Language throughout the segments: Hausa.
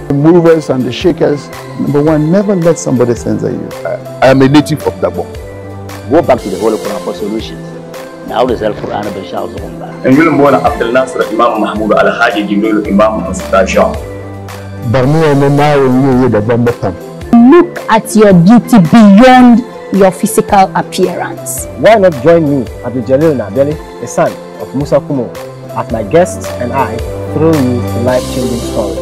The movers and the shakers, number one, never let somebody censor you. I am a native of Gabon. Go back to the Holy Quran for solutions. Now the Self Quran bin Shah Zuhumba. in gudun bola abdul nasir imam mahmud alhaji jibril imam mustafa shah Barniya na nawo yi daban daban. Look at your beauty beyond your physical appearance. Why not join me, Abdul Jalil Nabeli, the son of Musa Kumo, as my guest and I throw you to life-changing stories.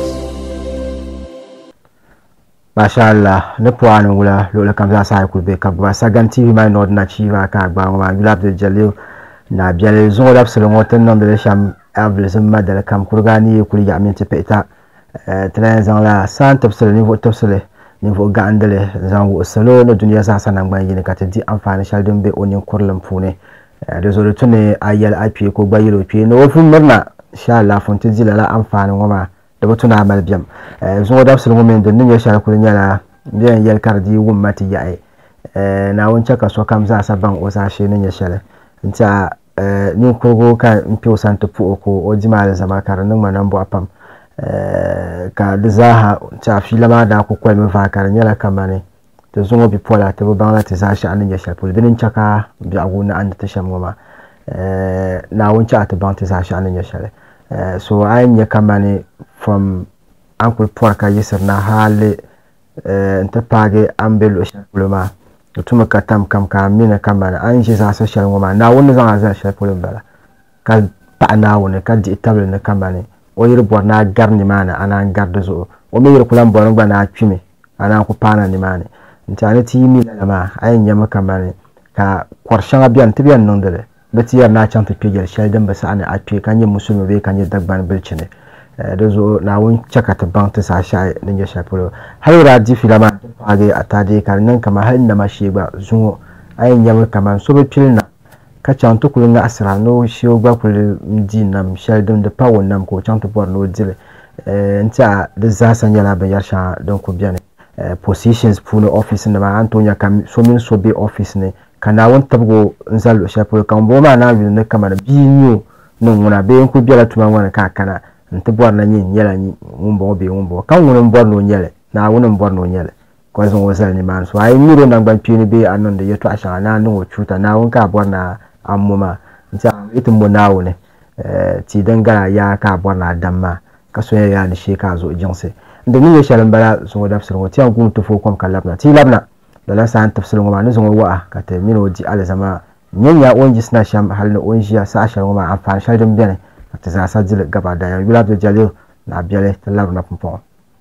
Masha Allah, ne puani wula lola kam za sa kulbe ka gba sagan TV mai nod na chiva ka gba ma yula Abdul Jalil na biale zo da sulu ngoten non de sham abdul zimma da kam kurgani kuli ya min tepeta eh tren zan la san tafsir ni vo tafsir ni vo gandale zan wo salo no duniya sa sanan gban yin ka tadi amfani shaldin be onin kurlan fune da zo da tune ayal api ko gba yiro pi no fu murna insha Allah fun tiji la amfani ngoma da batuna mal biyam zo da sulu ngomen da nin ya shara kulin yala biyan yal kardi wummati yae na wancan kaso kam za sa ban o sa shi nin ya shara nta ni kurgo ka mpi santa pu ko o jimale zama kar nin manan bo apam ka da zaha ta filama da ku kwal mi fa kar nyala kamane to zungo bi pola to bangla ta sa shi anin ya shapul dinin chaka bi aguna an ta sham goma na wancan ta ban ta sa shi anin ya shale so ayin ya kamane from ankul porka yisir na hali nta page ambelo shapul ma tuma ka tam kam ka mina kam bana an shi sa shal ngoma na wani zan azan shal pulin bala ka pa na wani ka di tabli na kam bane o yir bor na garni mana ana garda zo o mi yir kulan bor ngba na kwime ana ku pana ni mane ntani ti mi na ma ayin yama kam bane ka kwarshan abiyan tibiyan nan dare bati yar na can tafi gel shal dan basa ana atwe kan yin musulmi be kan yin dagban bilcine da zo na wun caka ta ban ta sashi a nan ya shafi har ra ji filama ta fage a ta dai kar nan kamar har inda ma shi ba zuwo ayin yamma kamar so be filna ka can to kulun asira no shi ba kul ji nam shal dum da pawo nam ko can to bor no dile nta da za san yana ban yar sha don ku biya ne positions puno office ne ma antonya kam so min so be office ne kana won tabgo nzalo shafi kan bo ma na bi ne kamar biyu nun wuna be ku biya tuma wona ka kana nti bɔri na nyɛ nyɛla ŋun bɔŋɔ bee ŋun bɔŋɔ kan ŋuni n bɔri ni o nyɛli naawuni n bɔri ni o nyɛli ka zaŋ o zali nimaani so a yi nyuri o nangbani kpeeni bee a niŋdi yɛltɔɣa shɛŋa na niŋ o chuuta naawuni ka a bɔri na a mɔ maa nti a iti mɔ naawuni tii din gala yaa ka a bɔri na a dam maa ka so yɛ yaa ni shee ka a zuɣu jiŋsi ndi ni nyɛ shɛli n bala zuŋo dabisili ŋɔ ti yɛn guum ti foo kom ka labina ti labina lala saa n tibisili ŋɔ maa ni zaŋ o waɣa ka ti mini o di alizama nyɛ nya o ni yisina shɛm hali ni o ni ʒiya saha shɛli ŋɔ maa anfaani shɛli din biɛni ti zaasa dili gaba daya yula Abdul Jalil na biɛli ti labina pumpɔŋɔ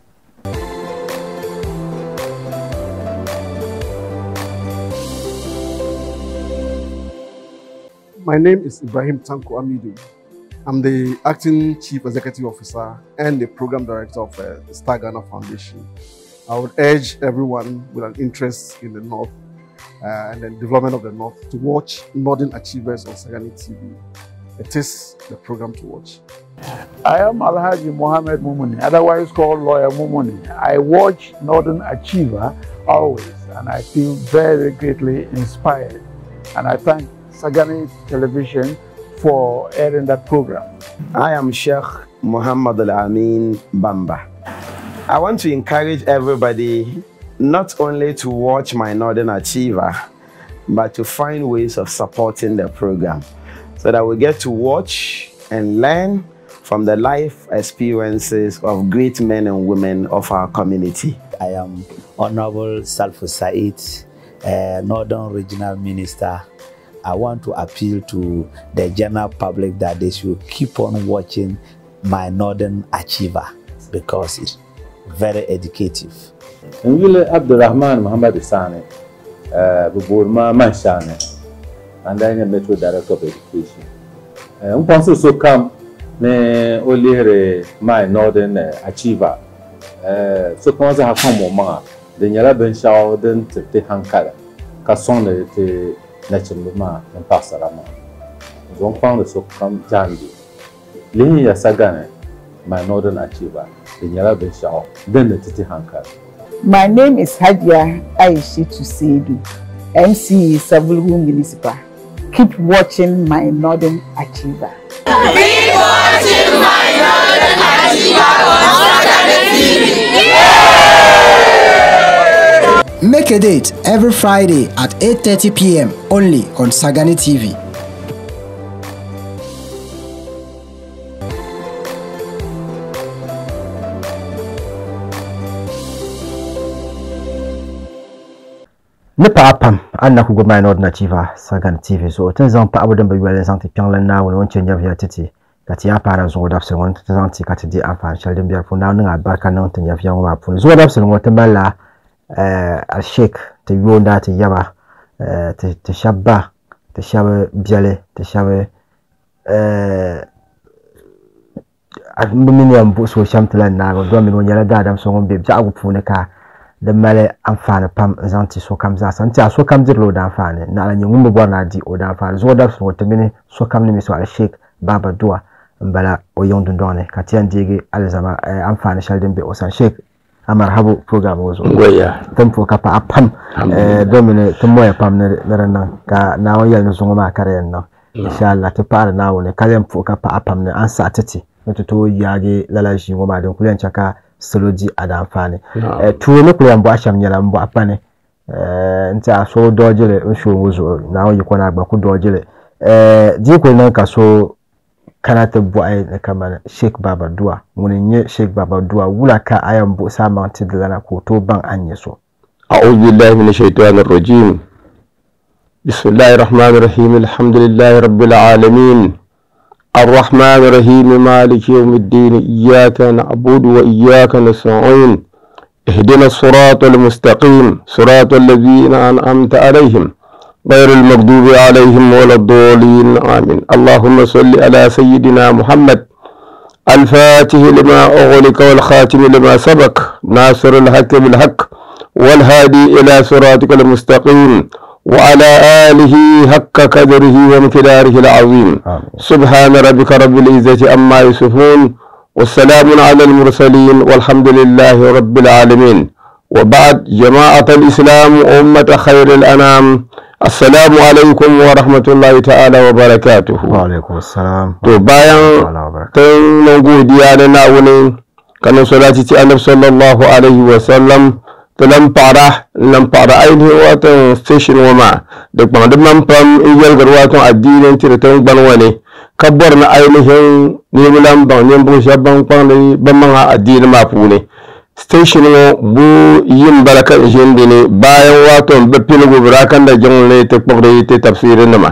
My name is Ibrahim Tanko Amidu. I'm the acting chief executive officer and the program director of uh, the Star Ghana Foundation. I would urge everyone with an interest in the North uh, and the development of the North to watch Northern Achievers on Sagani TV. It is the program to watch. I am Alhaji Mohammed Mumuni, otherwise called Lawyer Mumuni. I watch Northern Achiever always, and I feel very greatly inspired. And I thank Sagani Television for airing that program. I am Sheikh Muhammad Al Amin Bamba. I want to encourage everybody not only to watch my Northern Achiever, but to find ways of supporting the program so that we get to watch and learn from the life experiences of great men and women of our community. I am Honorable Salfu Said, uh, Northern Regional Minister. I want to appeal to the general public that they should keep on watching my Northern Achiever because it's very educative. Nwile Abdulrahman Muhammad Sane, uh, Buburma Manshane, and I'm the Metro Director of Education. Uh, Mponso so come ne olihre my Northern uh, Achiever. Uh, so kuma za ha mo ma da nyala ben shawo den te hankala ka son de te na chimbe ma en pasara ma. Zon kwang so kam jandi. Lihi ya sagane my Northern Achiever. Da nyala ben shawo den de te hankala. My name is Hadia Aishitu Seidu, MC Savulgu Municipal. Keep watching my Northern Achiever. Keep watching my Northern Achiever on Saturday TV. Make a date every Friday at 8:30 p.m. only on Sagani TV. ni paɣa pam a na ku gbubi maa ni ordinativa sagan tv zuɣu ti ni zaŋ paɣabu din bi yɔli zaŋ ti kpiɔŋli naawuni ŋun chɛ nyɛbu ya titi ka ti yaa paara zuɣu dabisili ŋɔ ti zaŋ ti ka ti di anfaani shɛli din bɛ di puuni naa niŋ alibarika niŋ ti nyɛbu ya ŋɔ maa puuni zuɣu dabisili ŋɔ ti malila alshek ti yoonda ti yaba ti shɛba ba ti shɛba biɛli ti shɛba bi mini yɛn buɣusi o shɛm ti la naaga do mini o nyɛla daadam so ŋun bɛ biɛhagu puuni ka di mali anfaani pam n zaŋ ti sokam zaasa n tiɛha sokam dirila o danfaani naɣala nyɛ ŋun bi bɔri na di o danfaani zuɣu dabisi ŋɔ ti mini sokam ni mi so alshek baaba dua n bala o yiŋ dundɔŋ ni ka ti yɛn deegi alizama anfaani shɛli din bɛ o sani shek amar habu program ŋɔ zuɣu tin puhi ka paɣa pam do mini ti mɔya pam ni di niŋ ka naawuni yɛli ni zuŋɔ maa ka di yɛn niŋ inshallah ti paɣari naawuni ka yɛn puhi ka paɣa pam ni an saɣa titi ni ti tooi yaagi lala ʒii ŋɔ maa din kuli yɛn chɛ ka salo di adanfaani tuuli kuli yɛn bɔɣu shɛm nyɛla n bɔɣu pani n tiɛha so dɔɔjili n shoo ŋɔ zuɣu naawuni yiko na gba ku dɔɔjili dii kuli niŋ ka so kana ti bɔɣi ni kamani sheik baba dua ŋun n nyɛ sheik baba dua wula ka a yɛn buɣusi a maŋ ti dilana ka o tooi baŋ a nyɛ so أعوذ بالله من الشيطان الرجيم بسم الله الرحمن الرحيم الحمد لله رب العالمين الرحمن الرحيم مالك يوم الدين إياك نعبد وإياك نستعين اهدنا الصراط المستقيم صراط الذين أنعمت عليهم غير المغضوب عليهم ولا الضالين آمين اللهم صل على سيدنا محمد الفاتح لما أغلق والخاتم لما سبق ناصر الحق بالحق والهادي إلى صراطك المستقيم وعلى آله حق قدره وامتداره العظيم سبحان ربك رب العزة عما يصفون والسلام على المرسلين والحمد لله رب العالمين وبعد جماعة الإسلام أمة خير الأنام السلام عليكم ورحمة الله تعالى وبركاته وعليكم السلام to bayan tun nan godiya da na'unin kanin salati ci annabi sallallahu alaihi wa sallam tilan paɣara lan paɣara ainihin watan station wa ma da kpaŋdi man pam n yɛlgiri watan addinin tiri tingbani wa ni ka bɔri ni ainihin niriba lan baŋ ninvuɣu shɛba ban kpaŋdi ban maŋa addini maa puuni station ŋɔ bu yin bala ka n ʒini ni bayan watan bi piligu bi daa kan da jiŋli ti kpuɣiri ti tafsiri nima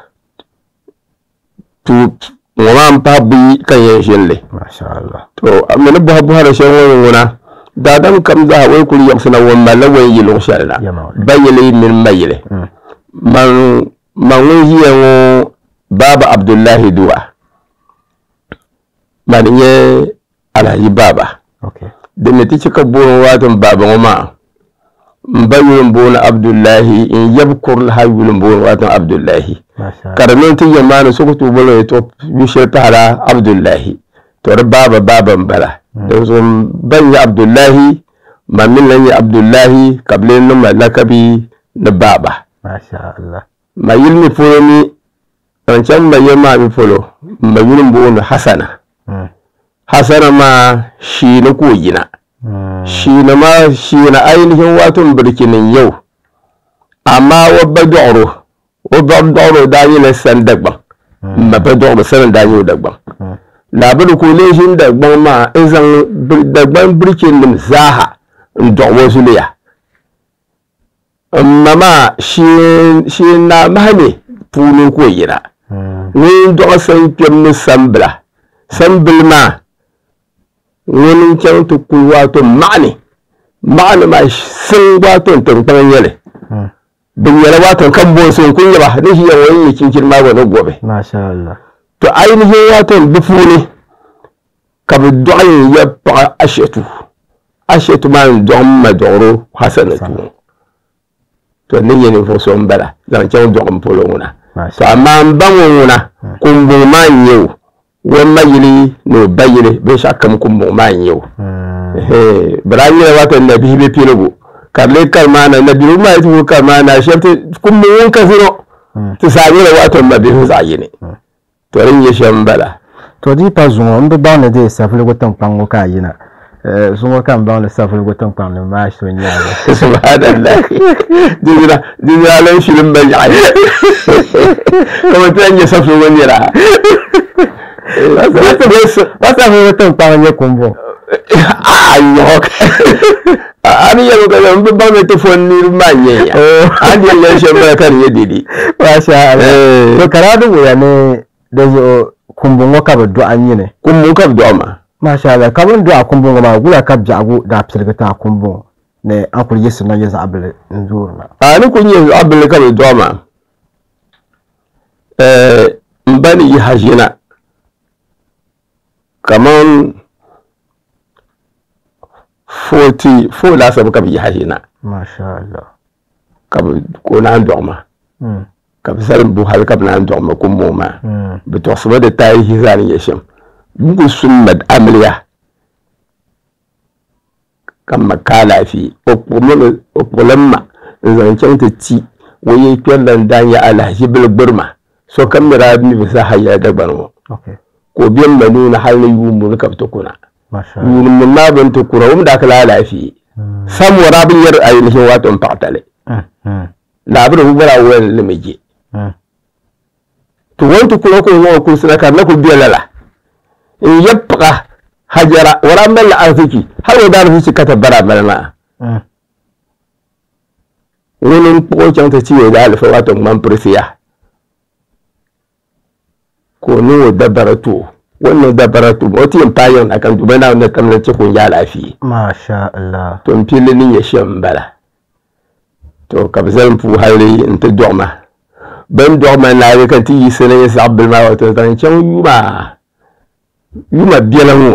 tu ŋɔ maa n pahi buyi kan yɛn ʒini masha Allah to mini bɔha bɔhari shɛli ŋɔ ŋuna daadam kam zaha wai kuli yabsina ŋun malila wan yiliŋ shɛli na ba yili mini ma yili man man ŋun ʒiya ŋɔ baaba abdullahi duwa man nyɛ alhaji baaba dini ti chika booni waatin baaba ŋɔ maa n ba yuli n booni abdullahi n yɛbi kurili ha yuli n booni waatin abdullahi ka di niŋ ti yɛ maani so ku tu bolo ya to yu shɛli tahila abdullahi to di baaba baaba n bala don so ban nyɛ abdullahi ma min na nyɛ abdullahi ka bi leen niŋ ma lakabi ni baaba masha Allah ma yili mi polo ni n chani ma yɛ maa mi polo ma yuli n booni hasana hasana maa shiini ko yina shiini maa shiini ainihin wato birkinin yau amma wa ba dɔɣiro wa ba dɔɣiro daa nyɛla san dagbaŋ ma ba dɔɣiro sani daa nyɛ o dagbaŋ labiri ko leeshin dagbaŋ maa n zaŋ dagbaŋ birkin nim zaaha n dɔɣi wa zuliya ma maa sheen naa mahami puuni ko yina ŋun dɔɣi san kpɛm ni sambila sambili maa ŋun n chaŋ ti kuli waato maɣani maɣani maa sin waato tinkpaŋ nyɛli bi nyɛla waato kan bonsi n ku nyɛba ni ʒiya ŋɔ n nyɛ chinchin maa gba ni gobi masha Allah to ainihin waato bi puuni ka bi dɔɣi n yɛ paɣa ashɛtu ashɛtu maa n dɔɣi ma dɔɣiro hasanatu to ni yɛ ninvuɣu so n bala zaŋ chaŋ dɔɣi n polo ŋuna to amaa n ba ŋɔ ŋuna kumbuŋ maa n nyɛ o wọn ma yili ni o ba yili binshaɣu kam kumbuŋ maa n nyɛ o bira nyɛla wata nabihi be piligu ka di lee kari maa na nabihi maa ti ku kari maa na shɛba ti kumbuŋ ŋun kasi no ti saa nyɛla wata ma bihi zaɣ yini to din nyɛ shɛm n bala to di pa zuŋɔ n bi baŋ ni deei safuligu tinkpaŋ ŋɔ ka a yina zuŋo kam baŋli safurigu tinkpaŋ ni maa so nyaanga subhanallah dizira dizira lan shirin ban yaɣi kama ti n nyɛ safurigu nira ba safurigu tinkpaŋ nyɛ kumbo ayo ani yɛlɛ ka n bɛ baŋ ti fɔ niriba maa nyɛ ya an yɛlɛ lɛn shɛm bala ka di nyɛ didi masha Allah to kara di wuya ni da zo kumbo ŋɔ ka bi dɔɣi nyini kumbo ka bi dɔɣi ma masha Allah ka bin dɔɣi kumbo ŋɔ maa wula ka biɛhigu daa piligi taa kumbo ŋɔ ni an kuli yiɣisi na nyɛ zaɣ bili n zoori na a ni kuli nyɛ zaɣ bili ka bi dɔɣi ma n ba ni yi ha ʒina kaman forty four laasabu ka bi yaha ʒina masha Allah ka bi ko naan dɔɣi ma Mm. ka bi salim bu hali ka bi naan dɔɣi ma kumbo maa Mm. bi tɔɣisimi di taarihi zaa ni nyɛ shɛm buku sunna amiliya ka ma kaa laafee o kpuɣimi o kpuɣilim ma n zaŋ chaŋ ti ti o yɛ kpɛrila n daa nyɛ alahaji bili gbirima so kam mira mi bi zaa ha yɛla dagbani ŋɔ okay ka o bɛ n ma nuuni hali ni yuumbu ni ka bi ti kuna masha Allah yuuni maa bin ti kuna o mi daa ka laa laafee samora bi yɛri ainihin wato n paɣatali Mm. Mm. laabiri bi bara wɛli ni mi je Mm. to wani ti kuna ko ŋɔ kursina ka na ku bɛ lala n yɛ paɣa hajara wara n mali arziki hali o daa arziki ka ti bara mali maa Mm. ŋuni n kpuɣi o chaŋ ti ti o daa alifa wato ŋmani pirisiya ka o niŋ o dabara tu o wani niŋ dabara tu o ti yɛn paai yɛn na kan duba naa na tam na ti ko n yaa laafee masha Allah to n pilli ni nyɛ shɛm n bala to ka bi zalim puu hali n ti dɔɣima bin dɔɣima naagi ka ti yiɣisi ni nyɛ zaɣ bili maa wato zaŋ chaŋ yuma yuma biɛla ŋɔ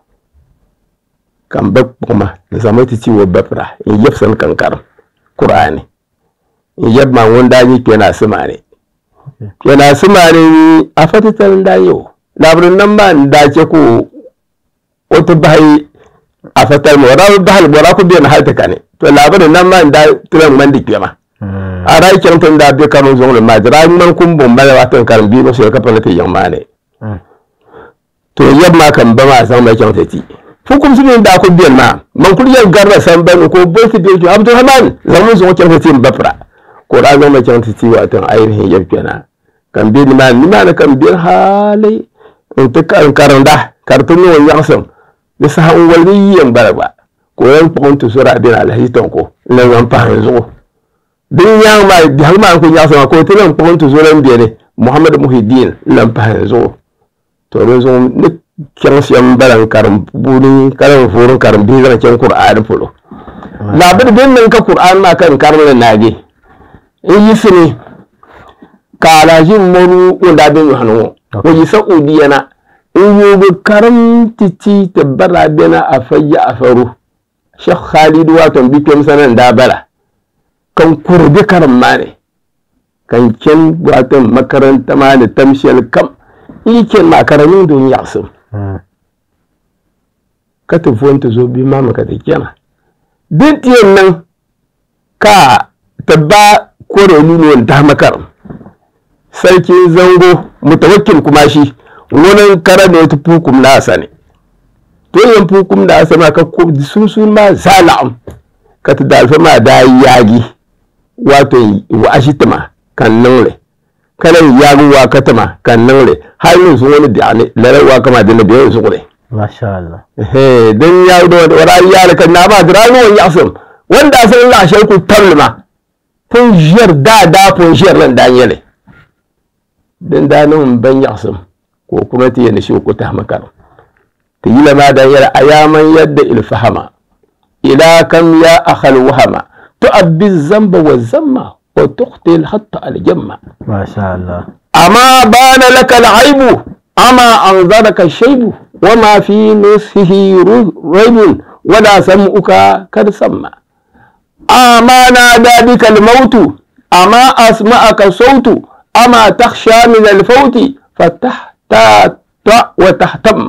ka n ba kpuɣima n zaŋmi ti ti o bapira n yɛbisini kankarim kur'ani n yɛbi maa ŋun daa nyɛ kpɛnaasi maa ni kpɛnaasi maa ni a fa titali n daa nyɛ o labiri nam maa n daa chɛ ko o ti bahi a fa tali ma o daa bi bahali o daa ku biɛni hali ti kani to labiri nam maa n daa tila ŋmani di kpɛma a daa chɛŋ ti n daa bɛ karim zuɣu ni maa di daa ŋmani kum bɔn bala waa tin karim bii shɛli ka pa ni ti yiŋ maa ni to yɛbi maa ka n ba maa zaŋ ma chɛŋ ti ti fukumsi min daa ku biɛni maa man kuli yɛn garila sambani ko o boli ti bɛ abdulrahman zaŋ min zuɣu chɛŋ ti ti n ba pira ko o daa zaŋ ma chɛŋ ti ti waa tin ainihin yɛbi kpɛna kan bɛ nimaani nimaani kan bɛ haali n ti ka n karinda ka di ti niŋ o nyaɣasim ni saha n waligi yi yɛn gbara gba ka o yɛn kpuɣi n ti sori a bɛni alhaji tɔnko n la zaŋ pahi zuɣu din nyaaŋ maa biɛhagu maa n ku nyaɣasim ka o ti lan kpuɣi n ti sori n bɛni muhammad muhidin n lan pahi zuɣu to di zuɣu ni chɛŋ shɛm bala n karim puuni ka lan voori n karim bihi zaŋ chɛŋ kur'aani polo laabiri din niŋ ka kur'aani maa ka n karimli naagi n yisini ka alhaji mɔru ŋun daa bɛ nyɔɣani ŋɔ o yi saudiya na n yoogi karim titi ti bara bɛna a fa yaɣafaru shekh khalid wato n bi kpɛm sana n daa bala kan kuri bɛ karim maa ni kan chɛn wato makaranta maa ni tam shɛli kam n yi chɛni maa ka di niŋdi n yaɣasim ka ti vo n ti zo bia maa mi ka ti chɛna din ti yɛn niŋ ka ti ba kore nunu n tahama karim sarki zango mutawakkil kuma shi wani kara ne ta pukum na sani to yin pukum da asa ma ka ko sunsun ma zala'am ka ta dalfa ma da yagi wato wa ashitama kan nangle kana yagi wa katama kan nangle har yin sun wani bi'ani lare wa kama da na biyan su ne masha Allah eh dan ya da wara ya kan na ba da ranuwan yasum wanda asalin la shirku tablima fun jiyar da da fun jiyar nan da yele din da nan ban yasum ko kuma ta yana shi ku ta makar ta yi lama da yara ayaman yadda ilfahama ila kam ya akhal wahama tu'abbi zamba wa zamma wa tuqtil hatta aljamma masha Allah amma bana laka al'aibu amma anzaraka shaybu وما في نصفه ريب ولا سمعك قد سمع أما نادى بك الموت أما أسمعك صوت أما تخشى من الفوت فتحتاط وتهتم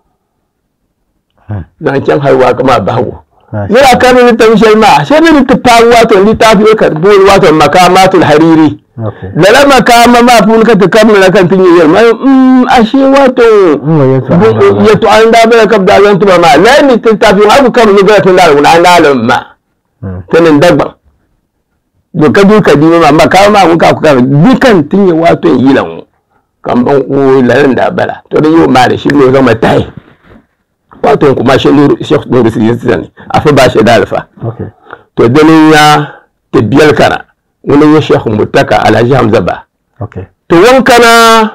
zancen haihuwa kama bahu yana karin littafin shalma sai da littafin wato littafi ya karbi wato makamatul hariri lala makama ma pun ka ta kamna kan tin yel ma mm ashe wato ya to an da bala kab da zan tuba ma la ni tin ta fi haku kam ni ga tin da na na ma tanin dagba do ka du ka di ma ma ka ma ka ku ka dukan tin ya wato yilan kan ban o lalan da bala to da yo ma da shi ne ga matai wato kuma shi nuru shekh nuru siyasa ne afa ba shi da alfa to danin ya ta biyar kana wani ya shekh mutaka alhaji hamza ba to wankana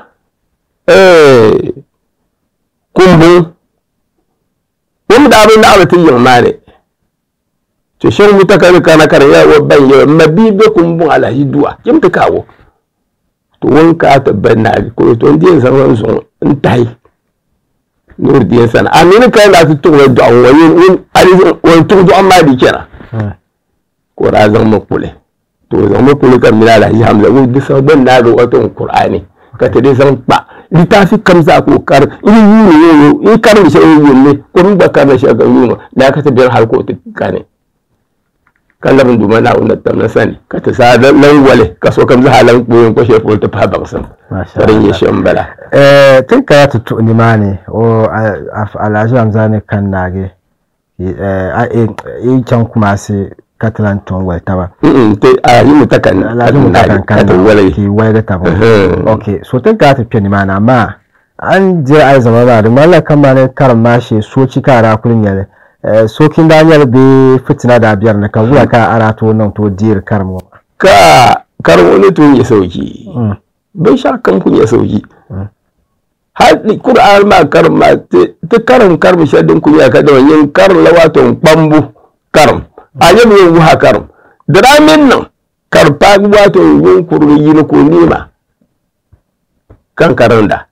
eh kumbu wani da abin da abatin yin mare to shekh mutaka ne kana kana ya wa ban ya mabi be kumbu alhaji duwa kim ta kawo to wanka ta banna ko to ndiyan san ran sun in tai nur diyan sana amini kai da su tuwa da wani wani wani tuwa amma di kenan ko ra zan makule to zan makule kan mila da hamza wai bisa ban na ga wato qur'ani ka ta dai san ba litafi kamza ko kar in yi ne in kar mi sai yi ne ko mun ba kar shi ga yi da ka ta biyar har ko ta kane kan labin duma na unna ta na sani ka ta sa dan wale ka so kamza halan koyon ko she ta fa ba san sarin ya shan bala eh tun ka ta tu ni mane o alaji hamza ne kan nage eh a e can kuma sai katalan ton wal taba te a yi mu takan alhaji mu takan kan wale ki wai ga taba okay so tun ka tafiya ni mana amma an je ai zama ba da mallan kan ma ne karan mashi so ci kara kullun yale so kin da yar be fitina da biyar na kan wura ka ara to nan to dir karmo ka karmo ne to ya sauki bai sha kan kun ya sauki har qur'an ma karma ta karan karmi shaddin kun ya kada yin karin lawaton bambu karam a yau yin wuha karam da ramin nan karfa wato yin kurmi yi ko nima kan karan da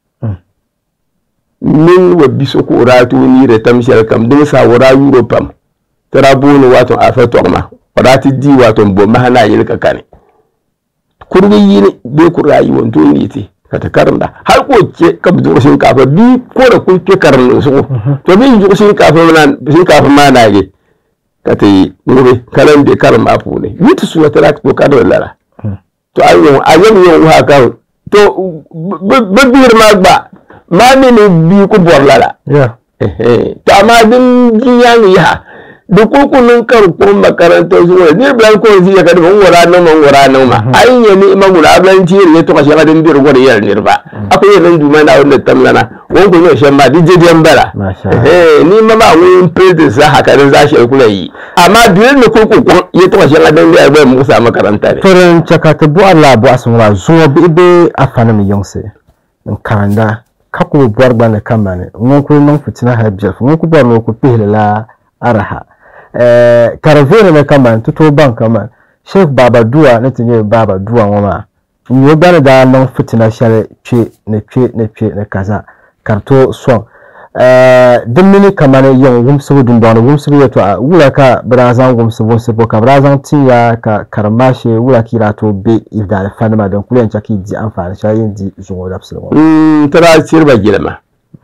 min wa biso ko rato ni da tamshar kam dum sa wara euro pam tara boni wato a fa tokma rati di wato bo mahana yin ka kane kurmi yi ne be ku rayuwar to ni te ka ta karanda har ko ke ka bi shin kafa bi ko da kun ke karan su to bi ji shin kafa mana shin kafa ma na ge ka ta yi ngure kalan de karan ma fu ne yitu su wata ko ka da lara to ayo ayo yo ha ka to bi bir ma ba ma mi ne bi ku bor lara yeah to amma din jiyan ya da kukunin karkon makarantar zuwa ni bilan ko zai ka da wura nan man wura nan ma ai ya ni ma gura bilan ci ne to ka shi gadin bir gwada yar ne ba akwai nan duma na wanda tamlana won ko ne shan ma dije diyan bara eh ni ma ma wani president sa haka ne za shi kula yi amma bilan ne kuku ko ya to ka shi gadin bir ba mu sa makaranta ne to ran chaka ta bu Allah bu asmura zuwa bi be afana mi yonse in kanda kako buwar gbana kama ne ngon ko non fitina ha bjef ngon ko buwar no ko pihla araha eh karavere ne kama tuto ban kama sheikh baba duwa ne tinye baba duwa ngoma nyo bana da non fitina shale che ne che ne che ne kaza karto son eh dimmini kama ne yon wumsu dun don wumsu ya to wula ka brazan wumsu wumsu ka brazan tiya ka karmashe wula kira to be ifda fanima don kulen chaki di amfani shayin di zungo da su mm tara sirba gilma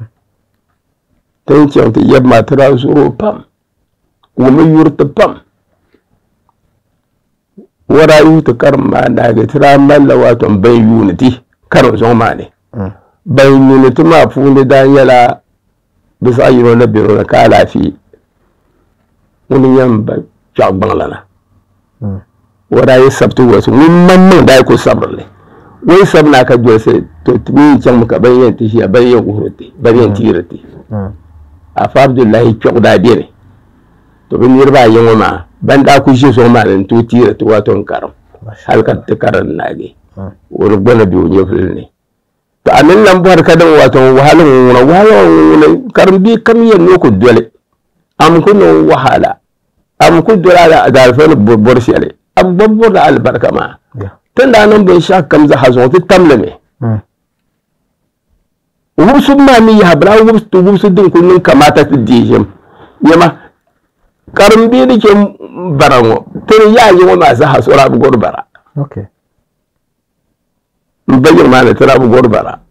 tan ce ta yabma tara zuro pam wumi yurti pam wara yuti karim maa naagi tira malla wato ban unity karim zɔŋ maa ni ban unity maa puuni daa nyɛla bi zaɣ yino ni biro ni ka alaafee ŋuni yɛn ba kpɛɣu gbaŋla na wara yi sabti wasu ŋun man niŋ daa ku sabirili wai sabi naa ka dolisi to mi chaŋmi ka ban yɛn ti ʒiya ban yɛn wuhiri ti ban yɛn tiiri ti afa abdullahi kpɛɣu daa beni to bi niriba ayi ŋɔ maa ban daa ku ʒi zuɣu maa ni n tooi tiiri ti wato n karim hali ka ti karim naagi wani gbana be o nyɛvuli ni to a min lan bɔri ka din wato wahala ŋɔ ŋuna wahala ŋɔ ŋuna karim bi kam yɛn ni o ku doli am ku niŋ wahala am ku doli a daalifa ni bɔri shɛli am gba bɔri alibarika maa tin daa niŋ binshaɣu kam zaha zuɣu ti tam limi wubsu maa mi yaha bila wubsu wubsu din ku niŋ kamata ti dii ʒim nyɛma karim bii di ke bara ŋɔ tini yaa yi ŋɔ maa zaha sora bi gɔri bara okay n ba yiri maa ni tira bi gɔri bara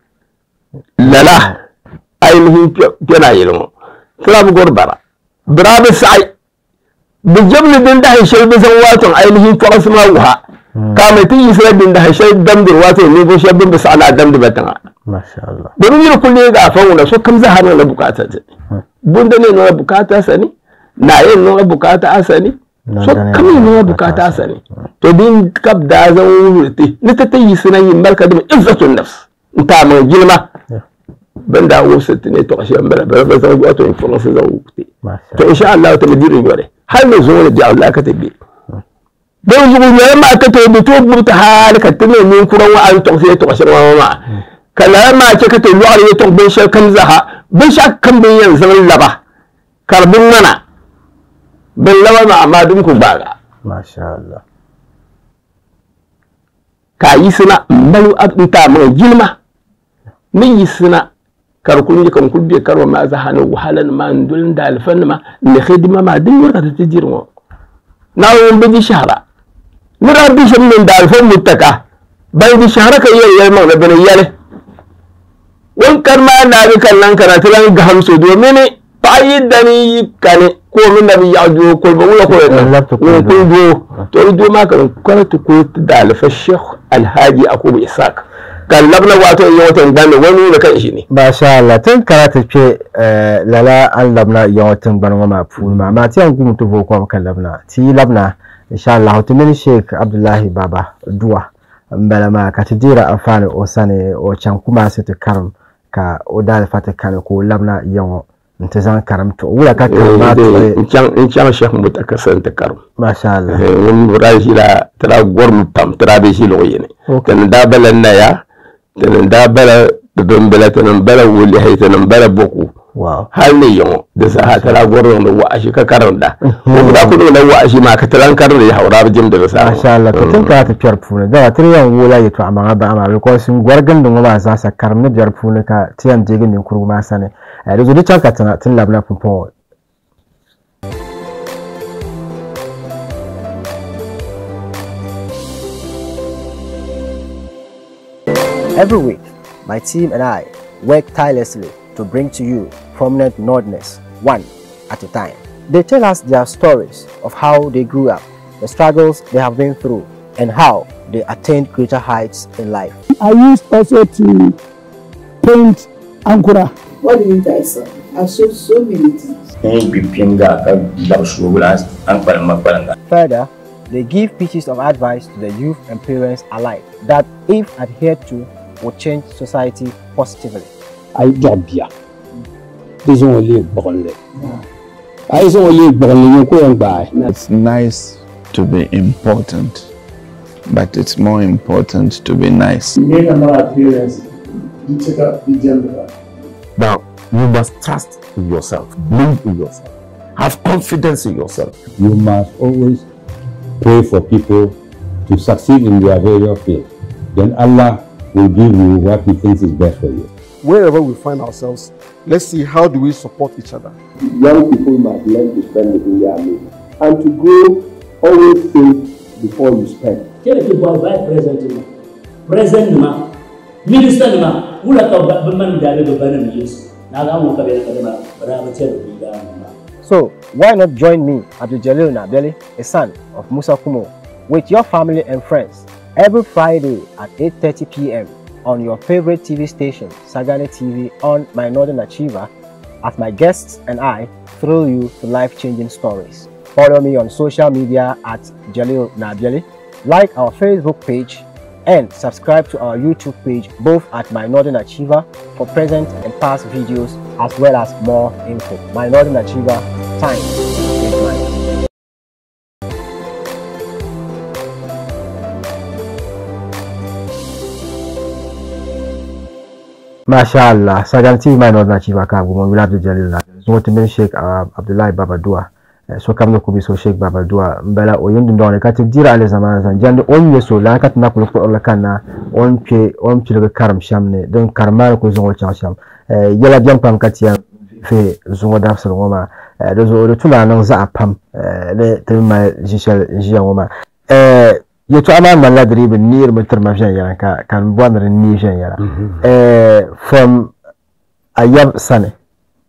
lala ainihin kpɛna yili ŋɔ tira bi gɔri bara bira bi saɣi bi jɛbli din dahi shɛli bi zaŋ waa tɔŋ ainihin tɔɣisi maa wuha ka mai tin yisra bin da hashay damdir wato ne bo shabin bisa ala damdir batanga masha Allah domin yin kulle ga fa wala so kam za har na bukata ta bunda ne na bukata sani na yin na bukata asani so kam ne na bukata asani to din kab da zan wurte ni ta tayi suna yin barka da izzatun nafs nta ma gilma ban da wo sitte ne to ashe ambara ba ba zan wato influence zan wurte to insha Allah ta madirin yore har ne zo da Allah ka tabbi don zugu ne ma ka to bi to burta hal ka tene min kuran wa an to sai to ashe ma ma kala ma ke ka to lu ar to bin shar kan zaha bin shak kan bin yan zaman laba karbin mana bin laba ma amma dun ku baga masha Allah ka yi suna malu abinta mai gilma min yi suna karkun yi kan kulbe karwa ma za hana wahalan ma ndulin da alfan ma ne khidma ma din yurka ta jirmo na won bi shahara mira bi shan min da alfan mutaka bai di shahara ka yi yar ma na bane yale wan karma na bi kallan karatu lan ga hamso domin fa yi dani kane ko min da bi ya jo ko ba wala ko ne ko do to do ma kan kwaratu ko da alfa sheikh alhaji akubu isaac kallab na wato yi watan gane wani da kan shi ne masha Allah tun karata ce lala an labna yan watan gban ma fu ma ma ti an gumu to vo ko kan labna ti labna insha Allah to min sheikh abdullahi baba duwa mbala ma ka tidira afane o sane o chan kuma se te karam ka o dal fata kan ko labna yan nta zan karam to wula ka karam ma to in can in can sheikh mutaka san ta karam masha Allah wani rashi la tara gormu pam tara be shi lo yene kan da balan na ya tenen da bala don bala tenen bala wuli hay tenen bala boku wow hal ne yongo da sa hatara goron da wa shi ka karanda ko da ku da wa shi ma ka taran karin da haura jim da sa masha Allah to tun ka ta fiyar fune da ta yan wula yato amma ba amma ko sun gwargan da ba za sa karne biyar fune ka tiyan jigin din kurma sane da zo da ka tana tun labna fufo Every week, my team and I work tirelessly to bring to you prominent Nordness, one at a time. They tell us their stories of how they grew up, the struggles they have been through, and how they attained greater heights in life. I used also to paint Ankura. What do you mean by so? I showed so many things. Further, they give pieces of advice to the youth and parents alike that, if adhered to, would change society positively. I job here. This only bonle. I is only bonle you go by. It's nice to be important, but it's more important to be nice. Being another appearance, you take up the gender. Now, you must trust in yourself, believe in yourself, have confidence in yourself. You must always pray for people to succeed in their various fields. Then Allah will give you what He thinks is best for you. Wherever we find ourselves, let's see how do we support each other. Young people must learn to spend within their means and to grow, always think before you spend. Quel est le vice président Président ministre ma wula ka ba man da da banan yesu na ga mu ka bai ka da bara ba ce da So, why not join me, Abdul Jalil Nabeli, a son of Musa Kumo, with your family and friends every Friday at 8.30 p.m. on your favorite TV station, Sagani TV on My Northern Achiever, as my guests and I thrill you to life-changing stories. Follow me on social media at Jalil Nabiali, like our Facebook page, and subscribe to our YouTube page both at My Northern Achiever for present and past videos as well as more info. My Northern Achiever, time is mine. Masha Allah, Sagan TV mai nodna chiva ka gumo wila Abdul Jalil na. So timin Sheikh uh, Abdullahi Babadua. Eh, so kam no kubi so Sheikh Babadua mbela o yindi ndone kati dira ale zaman zan jande on yeso la kat na ko ko la kana on pe on pe le karam shamne don karmar ko zongo cha sham. Eh, yala biam pam kati ya fe zongo daf so ngoma. Eh, do zo do tula nan za pam. Eh, le tilma jishal jiya ngoma. Eh, yeto ama malla dribin nir mutar mafjan yana ka kan bwanar ni jan yana eh from ayab sane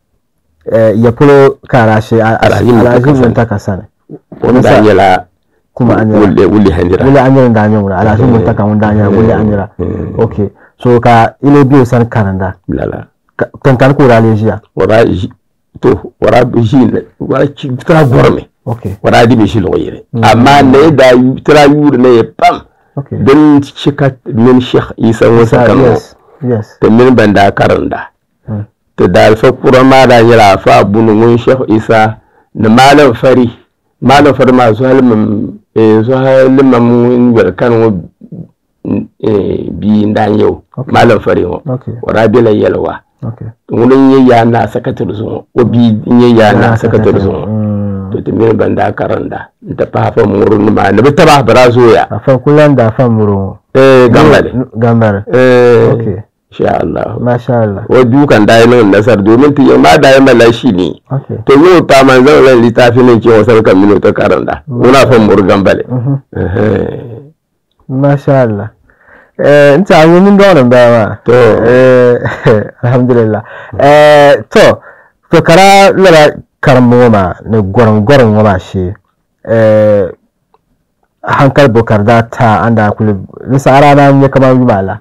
eh ya pulo kara shi alajin mun ta ka sane wani da yala kuma anyira wulle wulle handira wule anyira da anyira ala sun mun taka mun da anyira wule anyira okay so ka ile biyo san kananda lala kan kan ko rale jiya wara ji- to wara bi shi ne wara ci tra gorme okay wara di bi shi lo yire amma ne da yu- tra yur ne ya pam okay don shika min sheikh isa musa kano yes yes to min banda karanda Mm. to da alfa kura ma da yira fa bunu mun sheikh isa da malam fari malam fari ma su halmin eh su halmin mun wer kan wo eh bi ndan yau malam fari wo okay wara bila yalwa okay wurin yayya na sakatar zuwa o bi yayya na sakatar zuwa to to min banda karanda ta fa fa murun ma ne ta ba bara zoya afan kullum da afan muru eh gambare gambare eh okay insha Allah masha Allah wa dukan da yin nasar domin ta ma da yin malashi ne okay to yau ta man zan ran littafin ne ke wasar kan mino ta karanda muna fa mur gambale Mhm. eh masha Allah eh nta an yi min da wannan baya ma to eh alhamdulillah eh to to kara lara karmo ma ne goron goron ma shi eh hankal bokar da ta anda kulu nisa arana ne kamar yi mala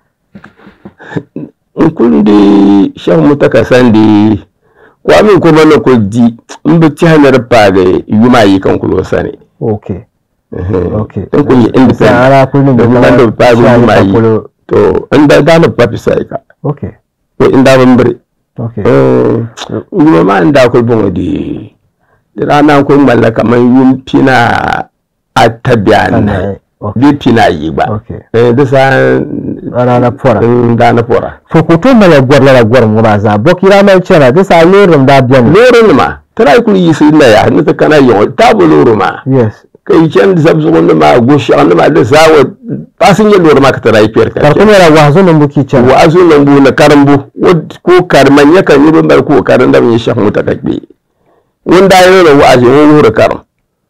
in kun di shan mutaka san di kwa min kuma na ko di in bi ci hanyar pa ga yuma yi kan kulo sane okay okay in kun yi independent Sa ara kullum da da kuma da pa ga shi yuma kan yi kulo. to in da da na papi sai ka okay ko in da ban bari okay eh yuma ma in da ko bon di da rana ko mallaka man yum pina a tabiyan bi pina yi ba okay eh da sa rana fora da na fora fokoto mala gwar la gwar mu ba za bokira mai cera da sa lorin da biyan lorin ma tana ku yi su na ya ni ta kana yi ta bu lorin ma yes kai can da zabzu wanda ma go shi wanda ma da sawa pasin yin lorin ma ka tara yi fiyar ka karko ne ra wazo nan buki cera wazo nan bu na karambu wad- ko karman ya kan yi ban bar ko karan da mun yi shaf muta kakbe wanda ya yi wa'azi wani wuri karam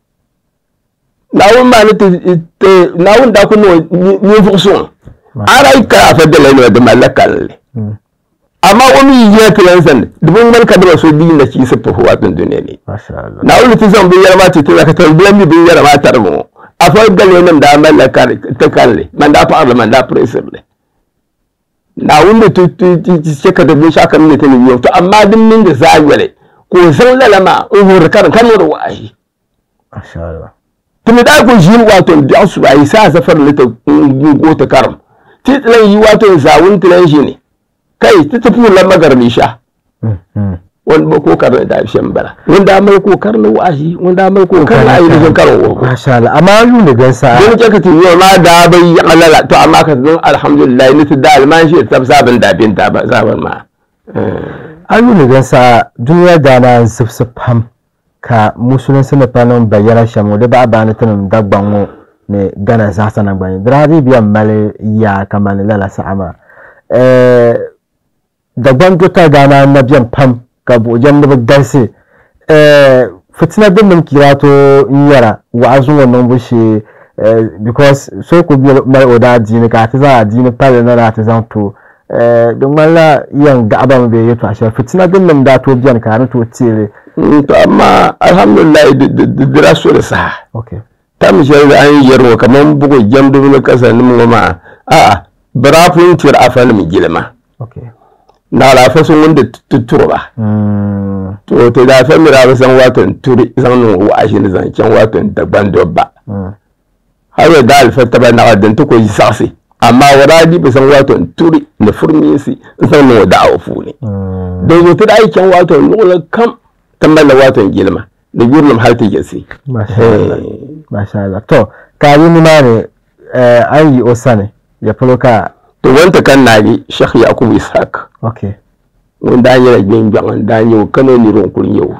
nawun ma ni te nawun da ku no ni fuksun ara yi ka fa da lai da malakalle amma wani yi ya tilan san dubun man ka da so bi na ci sifa huwa tun duniya ne masha Allah na wani ti zan bin yarma ti tila ka tarbiyan bi bin yarma tar mu a fa gale nan da malaka ta kalle man da parlement da president na wanda tu tu tu ce ka da bin shaka ne ta ne yau to amma din min da zagwale ko san lalama in hur kan kan da wahi masha Allah tumi da ko jin wato da su ai sa safar lita go ta karam ti tilan yi wato zawun tilan shi ne kai ta tafi lan magarbi sha wani ba ko karna da shan bara wanda mai ko karna wahi wanda mai ko karna ayi da karo wo masha Allah amma yu ne gan sa don ke ka ti yau ma da bai alala to amma ka don alhamdulillah ni ta da alman shi ta sabin da bin ta ba saban ma ayu ne gan sa duniya da na sifsif ham ka musulun sene panon bayyana shamu da ba ba ne tanum dagbanwo ne gana za sana gbani dradi biya male ya kamani lala sa'ama eh dagban dota gana na biyan pam ka bojan da ganse eh fitina din mun kira to yara wa azun wannan bushe eh because so ko biya mai oda dini ka ta za dini pale na na ta zan to eh don malla yan ga aban be yato ashe fitina din mun da to biyan ka na to tire to amma alhamdulillah da dira so da sa okay ta mi shi da an yarwa kaman bugu jam dubu na kasa ni mu ma a a barafun tir afan mi gilma okay na la fa sun wanda tuturo ba mm to to da fa mi ra ba san watan turi san no wa shi ne zan can watan da ban dobba mm har da alfa ta ba na wadan to ko yi sasi amma wara di ba san watan turi na furmi si san no da awu ne don zo ta da aikin watan nula kam tambala watan gilma da gurnum har ta gesi masha Allah masha Allah to ka yi ni ma ne eh an yi osane ya fulo ka to wanta kan na bi shekh yakubu ishaq okay wanda an yi gbin gban da an yi kano ni ron kun yau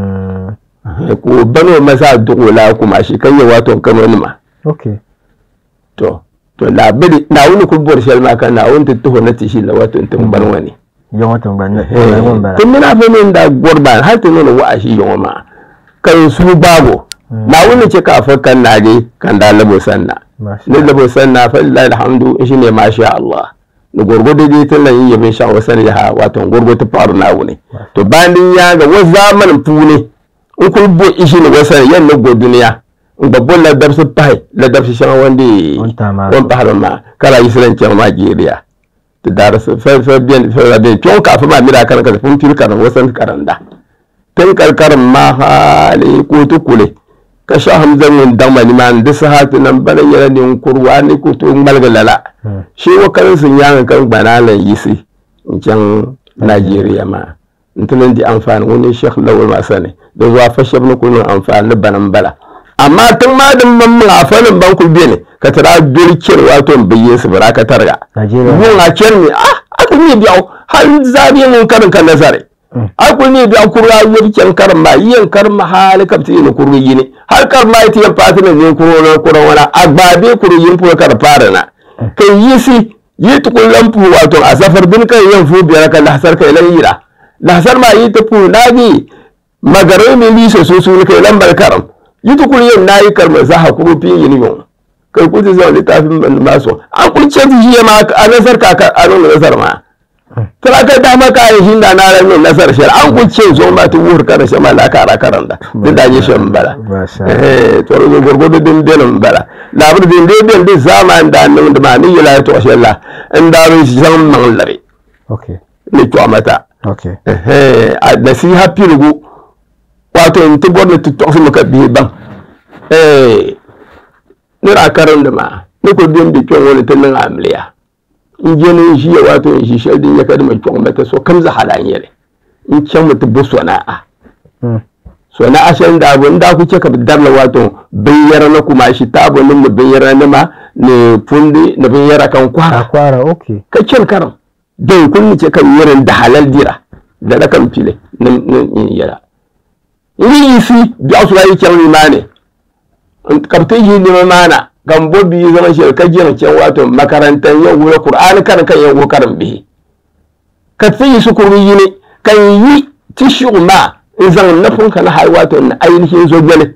mm ko bano masa dugola kuma shi kan yi wato kano ni ma okay to to na bidi na wuni ku bor shel ma kan na wuni to na tishi la wato tun ban wani yawan watan ban na tun mina fa min da gorban har tun nuna wa shi yawa ma kan su bago na wuni ce ka fa kan na je kan da labo sanna ni labo sanna fa lillahi alhamdu shi ne ma sha Allah ni gurgudu dai tun nan yi min sha wasan ya ha wato gurgudu faru na wuni to bayan ya ga wa zamanin fune in kun bo ishi ne wasan yan na go duniya n gba bo la dabsi pahi la dabsi shɛŋa wandi wan pahari maa ka la yisi lan chɛŋ maa jeeriya ti daarisi fɛ fɛ biɛni fɛ biɛni kpɛŋ kaafu maa mi daa karim ka pun pili karim wasan karinda tin kari karim maa haali kootu kuli ka shah hamza ŋun daŋ ma nimaani di saha ti nan bala nyɛla ninkuri waa ni ku tooi ŋmaligi lala shi wa karinsi nyaanga kan gbanaa lan yisi n chɛŋ Najeriya maa n ti lan di anfaani ŋun ni shekh lawal maa sani di zuwa fa shɛba ni ku niŋ anfaani ni bana n bala amma tun ma din man mun afa nan ban ku bene ka tara dol cer wato n biye su bara ka targa mun a cer ni ah aku ni biyaw har zabi mun karin kan nazare aku ni biyaw kurwa yir cer karin ma yin karin ma hali kapti ni kuru yini har kar ma ti yan pati ne kuru na kuru wala agbabe kuru yin pu kar fara na kai yisi yi tukun lampu wato a safar bin kai yan fu biyar kan lahsar kai lan yira lahsar ma yi tupu nagi magarai mi liso su su kai lambar karam yitu kul yin nayi karma za ha kuru fin yin yon kai ku ti zama littafin ban ma so an kun ce ti shi ma a nasar ka ka a nan nasar ma kala ka da ma ka yin da na ran nan nasar shi an kun ce zo ma tu wur kana shi ma la ka ra karan da din da je shi bala eh to ro gorgodo din din bala la bu din din din din zaman da nan da ma ni yala to shi Allah in da ro shi zan man lare okay ni to mata okay eh a nasiha pirugo wato in ti gwamna ti tɔɣisi mi ka bihi baŋ ni daa karimdi maa ni ku din bi kpɛŋ ŋɔni ti niŋ amiliya n jɛni n ʒiya wato n ʒi shɛli din nyɛ ka di mi chɔŋ ti so kam zaha daa nyɛli n chaŋ mi ti bo sɔna'a sɔna'a shɛli daa bo n daa ku chɛ ka bi darila wato binyɛra ni kuma shi taabo nim ni binyɛra nima ni pundi ni binyɛra kan kɔhara kwara okay ka chɛni karim din kun ni chɛ ka yɛrin da halal dira dala kan pili ni ni yɛla ni yisi biɛɣu sula yi chɛŋ nimaani ka bi ti yi nima maana ka n bo bia zaŋ shɛli ka jɛŋ chɛŋ wato makaranta yɛn wula kur'ani karin ka yɛn wo karin bihi ka ti yi sukuru yini ka n yi ti shiɣu maa n zaŋ nafin ka na hali wato na ainihin zo gbɛli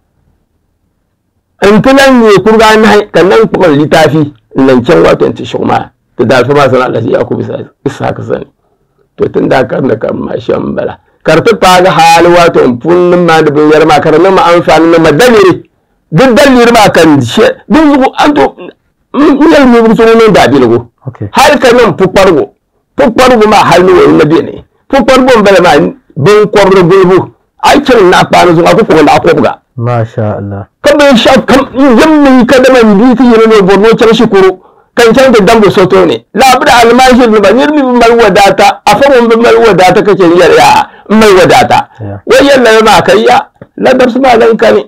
n ti lan nyɛ kuriga anahi ka nan kpuɣi litafi n lan chɛŋ wato n ti shiɣu maa ti daalifa maa sana alhaji yakubu ishaq sani to tun da karin da karin maa shɛm bala karti paagi haali wato n pun nim maa di binyɛri maa ka di niŋ ma anfaani niŋ ma daliri di daliri maa kan shɛ di zuɣu an to n yɛli mi so ŋun niŋ daabiligu hali ka niŋ pukparigu pukparigu maa hali ni wani na biɛni pukparigu n bala maa binkɔbiri gulibu a yi chɛni naɣa kpaani zuɣu a ku kpuɣi naɣa kɔbiga masha Allah ka binshaɣu kam yim mi ka dama n bii ti yini ni bɔri ni o chɛŋ shikuru kan chɛŋ ti dambu soto ni laabiri almashiri nima niribi bi mali wadaata a fa ŋun bi mali wadaata ka chɛn yɛli yaa n mali wadaata wa yɛlli maa ka ya la dabsi maa lan kani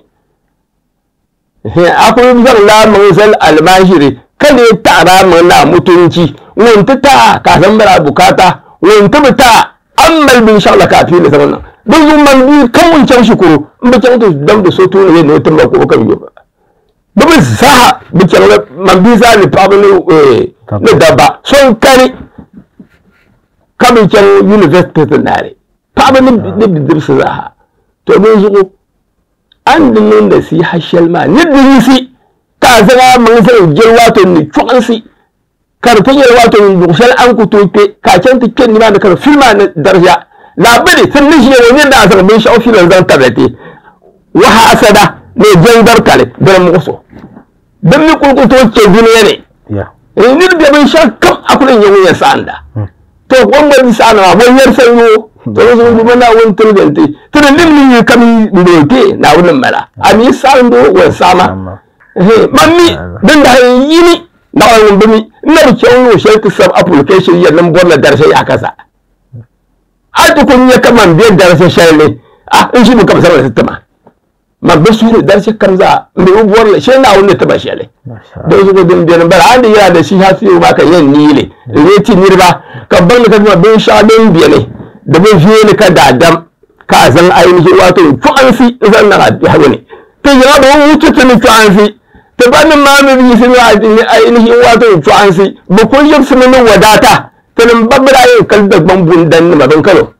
a ku zaŋ laamaŋ zali almashiri ka lee taɣara maŋ naa mutunci ŋun ti taa ka san mali bukata ŋun ti bi taa an mali binshaɣu la ka a fiili zaŋ niŋ di zuɣu man bii kam ŋun chɛŋ shikuru n bi chɛŋ ti damdi so tuuni yɛ ni o timba kuɣu kam yoba bi bi zaaha bi chɛŋ la man bii zaa ni paɣaba ni ni dabba so n kani ka bi chɛŋ university ti naari paɣaba ni bidibsi zaaha to bi zuɣu an di niŋda siiha shɛli maa ni di yisi ka a zaŋa maŋ zaŋ jɛli waato ni chɔɣinsi ka di ti nyɛli waato ni luɣu shɛli an ku tooi kpe ka a chɛŋ ti kpe nimaani ka di fili maa ni darija laabiri tin ni ʒiya o nyɛ daa zaŋ binshaɣu filan zaŋ tabili ti waha asada ni jɛndari kali di muɣuso din mi kuli ku tooi chɛ duniya ni ni di bɛ binshaɣu kam a kuli nyɛ ŋun yɛn saɣanda to wọn gba di saɣana maa wọn yɛri san yoo to bi zuɣu bi naa wọn tiligi ti ti di nim ni yi kam ndoo te naa wọn mala a mi saɣando wọn saɣama man mi din da yini naɣala ŋun bi mi na bi chɛŋ luɣu shɛli ti sabi application yɛn nin bɔri la darisa yaa kasa a ti ku nyɛ ka man bɛ darisa shɛli ni a n ʒi mi ka bi zaŋ li ti tima man bi suhuri darisa kam zaa n bɛ bi bɔri la shɛli naa wọn ni tiba shɛli don zuɣu din biɛni bala an di yɛra da shi ha fiyo maa ka yɛn niili n yɛ ti niriba ka baŋli ka tima binshaɣu din biɛni di bi veeni ka daadam ka a zaŋ ainihin wato chɔɣinsi n zaŋ niŋ a biɛhagu ni ti yɛra bi wuti ti ni chɔɣinsi ti ba ni maa mi yisi ni ainihin wato chɔɣinsi bi kuli yibsimi ni wadata ti nin ba bi daa yɛn kali dagbaŋ bundan nima bin kalo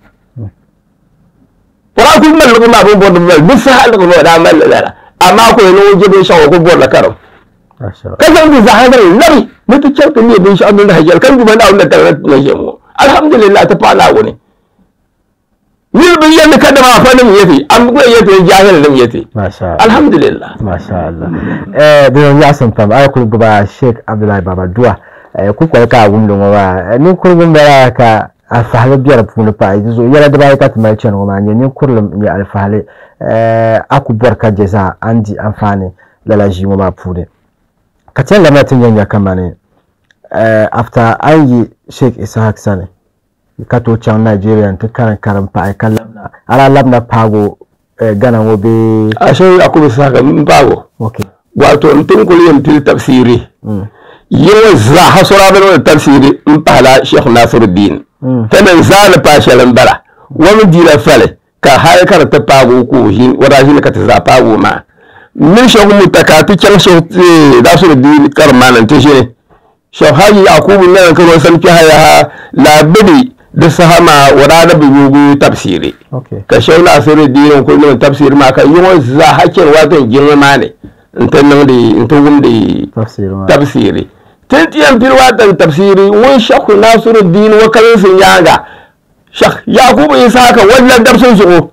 Kura kuli maligi maa bin bɔri bi bi saha ligi maa daa malli lala amma ko yɛn ŋun je binshaɣu o ku bɔri la karim ka zaŋ di zaɣa zaŋ labi ni ti chɛri ti nyɛ binshaɣu din lahi jɛli kan duma naa wunda tagna na ʒɛ ŋɔ alhamdulillah ti paɣa naawuni niriba bi yɛndi ka dama fa nim yeti am gbe yeti jahil nim yeti masha alhamdulillah masha Allah eh dina ya san pam ay kul gaba Sheikh Abdullahi Baba Dua eh ku ko ka wum do wa ni kul gum bara ka alfahale biara puuni paɣa zo yɛla dibaayi ka ti mali chɛni ŋɔ maa nyɛ ninkurim n nyɛ alfahale a ku bɔri ka je zaa an di anfaani lala ʒii ŋɔ maa puuni ka chɛni lamina ti nyɛ nyɛ kamani after an yi sheikh ishaq sani ka to chaŋ nigeria ti karim karim paɣa ka labina ala labina paago gana ŋɔ bee a sheikh yakubu ishaq n paago okay wato n tin kuli yin pili tafsiri yɛŋɔ zaa ha sɔra bɛ ni tafsiri n pahala sheikh nasiruddin tana zani pa shɛli n bala wami diila fali ka hali ka di ti paago ku ʒini wada ʒini ka ti zaa paago maa min shɛŋ mu ta ka ti chɛŋ shɛŋ dasuri di karim maa ni ti ʒini shɛŋ haji yakubu nyɛla ka san kpɛha yaha laabidi di saha maa wada da bi yugu tabsiri ka shɛŋ nasiri diin ku niŋ tabsiri maa ka yɔŋɔ zaa ha chɛni waa tin jiŋli maa ni n ti niŋdi n ti wumdi tabsiri tin tiyan pili waa tin tabsiri ŋun shɛhu nasiru diin wa kalinsi nyaanga shɛh yakubu isaka walla dabsi zuɣu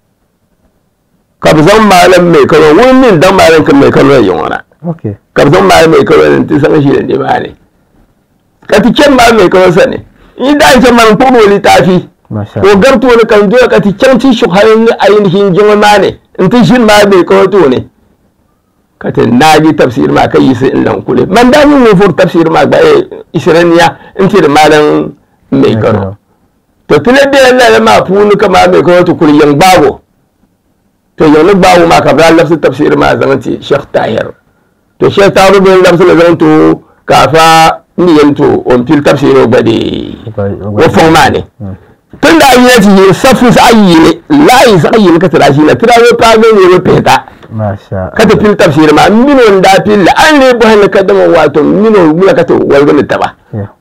ka bi zaŋ maalim mai kano ŋun min daŋ maalim kan mai kano yɔŋɔ na ka bi zaŋ maalim mai kano n ti zaŋ ʒili ni maa ni ka ti chɛni maalim mai kano sani in da chɛni maalim kpuɣi o litaafi o gari tooni ka n doya ka ti chɛŋ ti shɛɣu ni ainihin jiŋli maa ni n ti ʒini maalim mai kano tooni ka ti naaji tafsir maa ka yisi n lan kuli man daa nyɛ ŋun furi tafsir maa gba isiraniya n tiri maalim mai kano to ti le biɛla lala maa puuni ka maalim mai kano ti kuli yiŋ gbaago to yiŋ ni gbaago maa ka bi daa labisi tafsir maa zaŋ ti sheikh tahir to sheikh tahir bin labisi la zaŋ to ka fa ni yɛn to o n pili tafsir o gba de o fɔŋ maa ni tun da yi ti yi safu zaɣ yini laayi zaɣ yini ka ti daa ʒina ti daa bɛ paagi niriba pihita ka ti pili tafsir maa mino n daa pilli an lee bɔhili ka dama waato mino wula ka ti waligi ni taba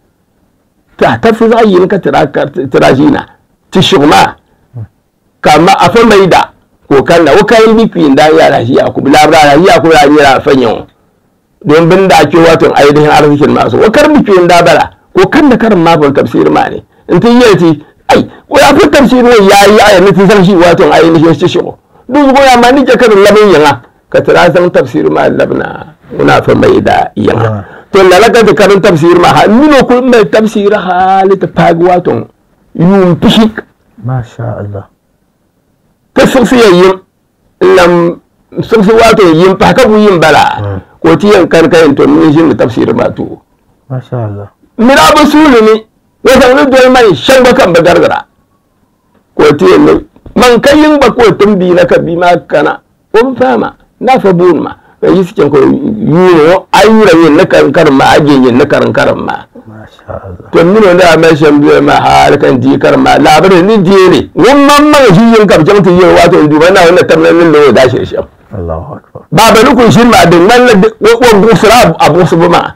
ta tafsir zaɣ yini ka ti daa ʒina ti shiɣu maa ka ma afa maida ko kanna o kan bi kpiin daa yaala ʒi yakubu laabira ʒi yakubu daa nyɛla afa nyɛŋo don bin daa kpe waato ainihin arzikin maa so o kar bi kpiin daa bala ko kanna karin maa bol tafsir maa ni n ti yɛli ti ai o yaa fi tafsir ŋo yaayi aya ni ti zaŋ ʒi waato ainihin ti shiɣu duzugo ya ma ni je ka di labi yiŋa ka ti daa zaŋ tafsir maa labina ŋuna fa maida yiŋa to lala ka ti karin tafsir maa ha mino kuli mali tafsir haali ti paagi waato yuum pishi masha Allah ka siɣisi ya yim n lam siɣisi waato yim pahi ka bu yim bala ko ti yɛn kani ka yɛn to min ʒini tafsir maa tuo masha Allah mira bi suuli ni wa zaŋ ni doli mani shɛŋba kan bi garigira ko ti yɛn ni man ka yin ba ko tun bi na ka bi ma kana o bi fama na fa buun ma ka yi cikin ko yuno ayura yin na karin karin ma aje yin na karin karin ma to mino da mai shan biyo ma har kan di karin ma labarin ni di ne won man man shi yin ka jam ti yin wato duba na wannan tamnan nin da da shi shan Allahu akbar ba ba ku shin ma din man wo gusra abu su ma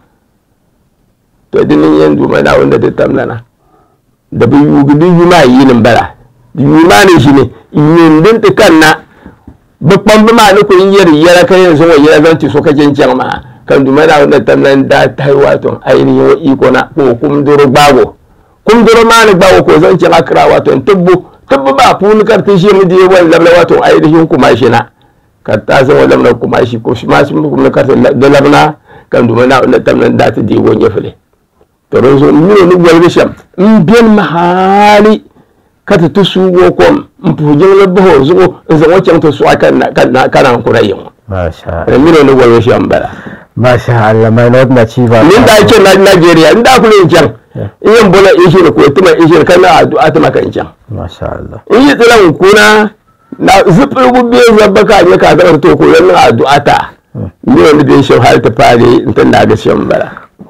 to din yin duba na wanda da tamnana da bi yugi din yuma yin bala yumane shi ne yindin ti kanna bi kpambi maa ni ku yɛri yɛla ka yɛn zaŋ o yɛla zaŋ ti so ka chen chɛŋ maa ka duma na wanda tam nan da tahi wato ainihin wa iko na ko kumdoro gbaago kumdoro maa ni gbaago ko zaŋ chɛŋ akira wato tibbu tibbu maa puuni ka ti ʒimi di wani labila wato ainihin kuma shi na ka ta zaŋ o labina kuma shi ko shi maa shi kuma ka ti da labina ka duma na wanda tam nan da ti di wo nyɛfili to don so mino ni walgi shɛm n biɛni mahaali ka ti ti suugo kom n puhi jiŋli bahi o zuɣu n zaŋ o chaŋ ti suɣa ka naan kuna yiŋo masha mino ni walgi shɛm bala masha Allah mai not na chiva min da ke na Nigeria n da kula in chaŋ in yin bola ishiri ko tima ishiri ka na addu'a tima kan chaŋ masha Allah in yi tsilan kuna na zipiligu biyu zabba ka ne ka zama to ko yan addu'a ta mino ni bin shɛm hali ti paali n ti naaga shɛm bala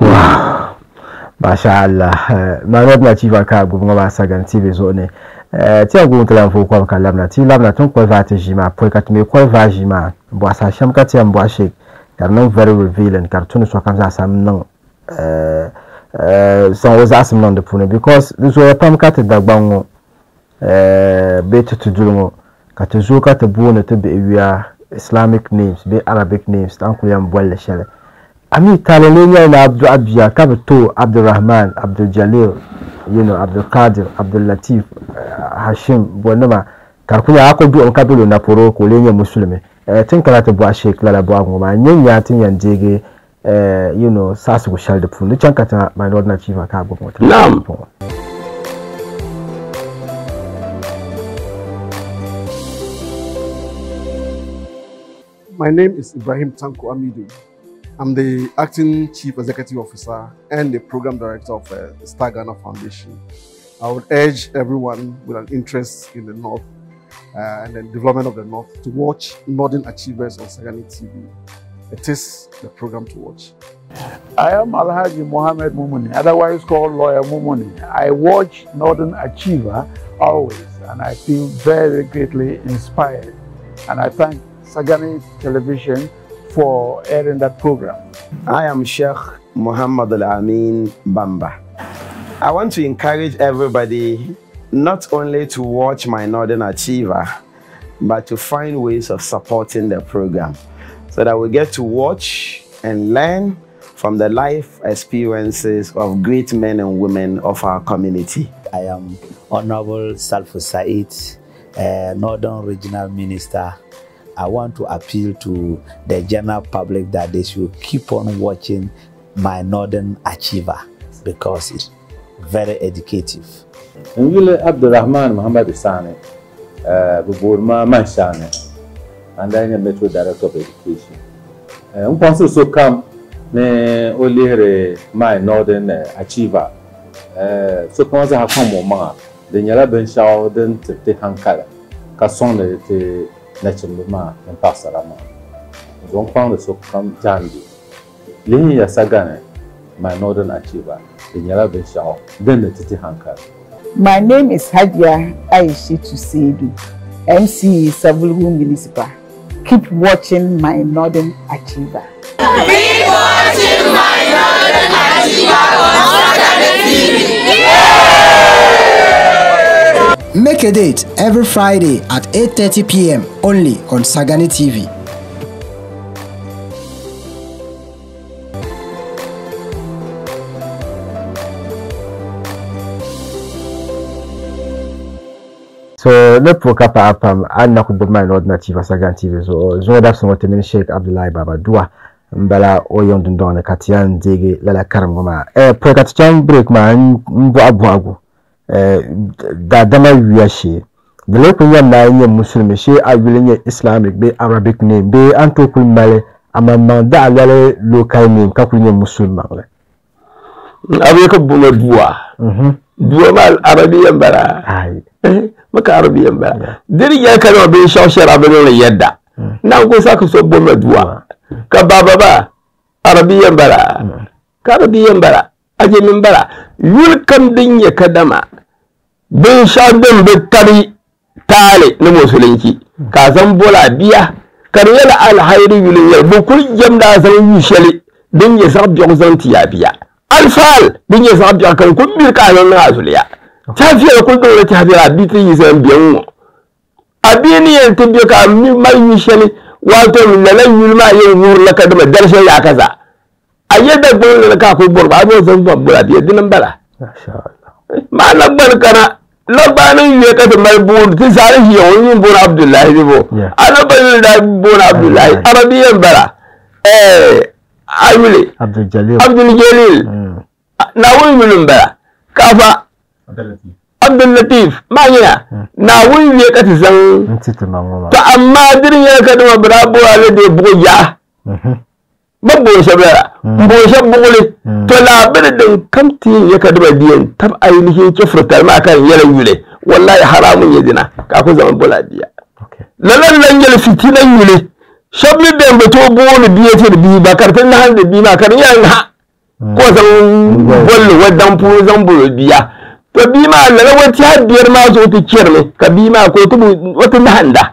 masha Allah manot na chiva ka gubnga ba sagan tv zo ne ti a gubn tlan fu ko ka lamna ti lamna tun ko va ti jima po ka ti me ko va jima bo sa sham ka ti am bo she kar nan very revealing kar tun so kan sa sam nan eh eh so was asam nan de pune because this was pam ka ti dagbango eh be ti tudulmo ka ti zo ka ti bu ne ti be wiya islamic names be arabic names tan ku yam bolle shele ami talele nyɛ na abdu abiya ka bi to abdulrahman abduljalil you know abdulkadir abdullatif uh, hashim bɔnima ka ku nya ko du ka du na poro ko le nye musulmi eh tin kala to bwa sheik la la bwa ngoma nyen ya tin yan jege eh you know sasu ko shal de pu ni chan kata my lord na chiva ka bo mo Naam. My name is Ibrahim Tanko Amidu. I'm the acting chief executive officer and the program director of uh, Star Ghana Foundation. I would urge everyone with an interest in the North uh, and the development of the North to watch Northern Achievers on Sagani TV. It is the program to watch. I am Alhaji Mohammed Mumuni, otherwise called Lawyer Mumuni. I watch Northern Achiever always, and I feel very greatly inspired. And I thank Sagani Television for airing that program. I am Sheikh Muhammad Al Amin Bamba. I want to encourage everybody not only to watch my Northern Achiever, but to find ways of supporting the program so that we get to watch and learn from the life experiences of great men and women of our community. I am Honorable Salfu Said, uh, Northern Regional Minister. I want to appeal to the general public that they should keep on watching my Northern Achiever because it's very educative. Ngile Abdurrahman Muhammad Sane, uh, Buburma Manshane, and I'm a Metro Director of Education. Um penso so kam ne olire my Northern uh, Achiever. Uh, so kuma za ha kan mo ma da nyala ben shawo den tete hankala ka son de te na chimbe ma en pasara ma. Donc quand so kam jandi. Lihi ya sagane my Northern Achiever. Da nyala ben shawo den de tete hankala. My name is Hadia Aishitu Seidu, MC Savulhu Municipal. Keep watching my Northern Achiever. Keep watching my Northern Achiever on Saturday TV. Make a date every Friday at 8:30 p.m. only on Sagani TV. so ne pour ka pa pam an na ku bama no na tiva sagan tv so zo da so temin sheikh abdullahi baba dua mbala o yon dun don ka tian dege la la karam ma eh pour ka tian break ma mbo abu agu eh da dama wiya shi da le kun yam na yin musulmi shi a wilin yin islamic be arabic name be an to kun male amma man da alale local name ka kun yin musulman le abu ka buma duwa duwa ma arabiyan bara maka arabiyan bara diri ya kana bin shawshara bin yadda na ko saka so buma duwa ka baba ba arabiyan bara ka arabiyan bara aje min bara yul kam din ya kadama bin shadin bi tari tale na musulunci ka san bola biya karye da alhairi yulin yar bukul jamda san yushali din ya sa biyo zan tiya biya alfal din ya sa biyo kan kun bir ka nan na zuliya tafiya kun dole tafiya bi tin yi san biyan mu abini yan tin biyo ka mi mai yushali wato min na yulma yin nur la kadama darshe ya kaza ayyada gun ka ko borba bo zan babura biya dinan bala ma na barkana labanin yi ka tamar buru ti sare shi yawon yin buru abdullahi ne bo ana bayin da buru abdullahi arabiyan bara eh ayule abdul jalil abdul jalil na wuri milin bara kafa abdul latif ma yana na wuri ne ka ti san to amma dirin ya ka dama bara bura ne da bugu ya ba boshe bara boshe bugule to labir din kamti ya ka daba biyan tab ainihin ke furtar ma kan yalan yule wallahi haramun ya dina ka ku zaman bula biya lalan nan yal fitinan yule shabli da ba to bolu biye ce da bi ba karfin na har da bi ma kan yan ha ko san bollu wadan fu zan bulu biya to bi ma lalan wata har biyar ma zo ta kiyar ne ka bi ma ko tubu wata na handa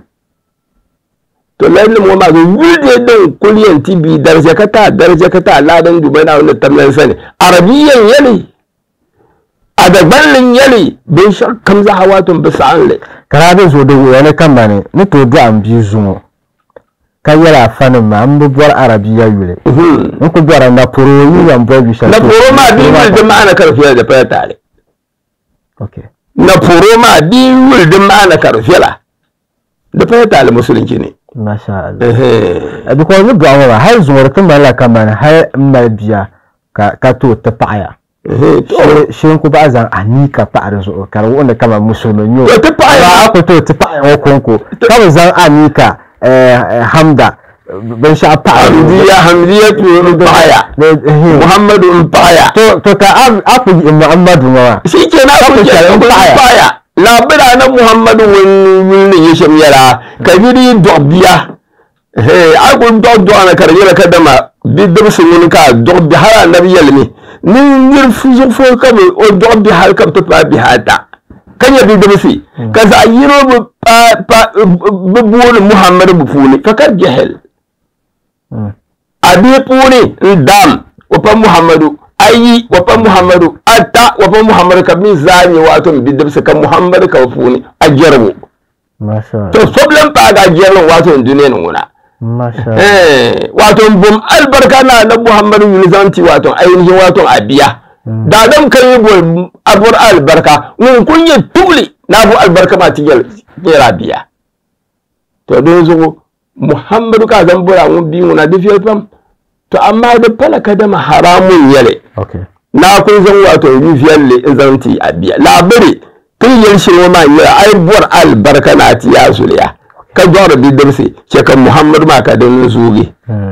to lalle mo ma ga yulde din kulliyan tibi darje kata darje kata ladan dubai na wannan tamlan sani arabiyan yali a da ballin yali bin shakkam za hawatun bisa an le kara da zo da wani kan bane ni to da an bi zumo ka yara fanin ma an bubuwar arabiya yule in ku gwara na poro yi yan boy bi na poro ma bi ma da ma'ana karfiya da fara tare okay na poro ma di wul din ma na karfela da fa ta al musulunci ne masha Allah eh because ni ga wa har zuwa kan mala kaman har mal biya ka ka to ta paya eh to shin ku ba zan ani ka pa'ar zo kar wanda kama musulmin yo ta paya ba ku to ta paya wa konko kama zan ani ka eh hamda ban sha pa'ar hamdiya hamdiya to paya muhammadu paya to to ka afu muhammadu ma shikenan ku ke paya labira na muhammadu wani ya shamyara kabiri dobiya he ai kun dog do ana karjira kadama bidum sunun ka dog bi har annabi yalmi ni nir fuzu fo kam o dog bi har kam to pa bi hata kanya bidum si ka za yiro bu pa pa bu bu muhammadu bu funi fakar jahil abi puni ndam o pa muhammadu ayi wafa muhammadu atta wafa muhammadu ka min zani wato mi bidda bisa kan muhammadu ka funi a jarmu masha to problem pa ga jarmu wato in duniya nuna masha eh wato bum albarka na na muhammadu yulzanti wato ainihin wato abiya da dam kai bol abur albarka mun kunye tuli na bu albarka ma tiyal kera biya to don zo muhammadu ka zan bura mun bi mun na difiyar fam to amma da falaka da haramun yale na kun zan wato rufiyar le zanti a biya labari tun yin shi ma yara ai buwar albarka na ti ya zuliya ka jawar bidar sai ke kan muhammad ma ka don zuge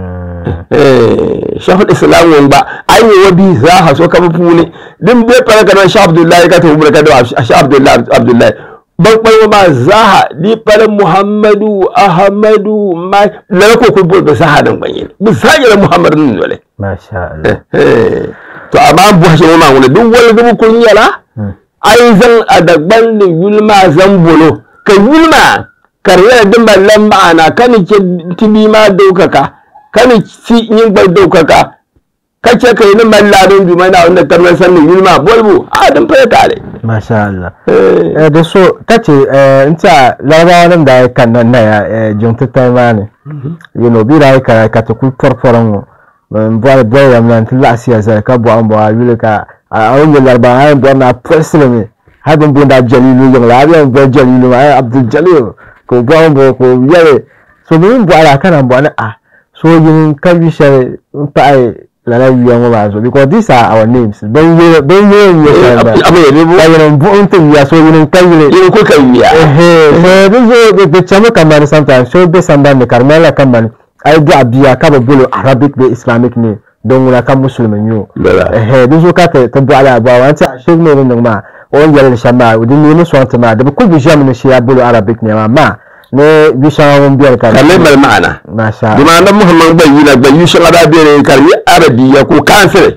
shafin islamun ba an yi wa bi za a so ka mafi ne din bai fara ka don sha abdullahi ka tafi ka da sha abdullahi abdullahi bakpai ma zaha di pala muhammadu ahmadu ma la ko ko bo zaha dan banye bu sajira muhammadu nun dole masha Allah to amma bu hashe ma ngule duk wala dubu kun yala ai zan adagban da yulma zan bolo ka yulma karya din ballan ma'ana kan ke tibi ma daukaka kan ci yin bar daukaka kace kai ni malladin jumana wanda tarnan sannin yulma bolbu a dan fa tare masha Allah eh da so kace eh inta larabawa nan da kan nan na ya junta ta mane you know bi da ka ka to ku forforan mo ban ba da ya man tilla asiya sai ka bo an bo ayu ka a wani larabawa ai bo na president har ban bo da jalilu yang la ya bo jalilu ai abdul jalil ko bo an bo ko yare so bin bo ala kana bo na a so yin kan bi share pa ai lala wiya ngo ba so because these are our names don ye don ye ye sa abu ye bo ayo bo unta wiya so yin kayire yin ko kan wiya eh eh do zo de chama kamar sometimes so be samba ne karmala kamar ai do abiya ka ba bolo arabic be islamic ne don wala kan musulmin yo eh do zo ka ta ta bo ala ba wa ta shek ne nan ma on yalla shama udin ne so ta ma da ko bi jam ne shi ya bolo arabic ne ma ma ne bishan won biyar kan kalle mal ma'ana masha duma nan muhammad bai yi na bai yi shi ada bere karbi arabiya ko kansire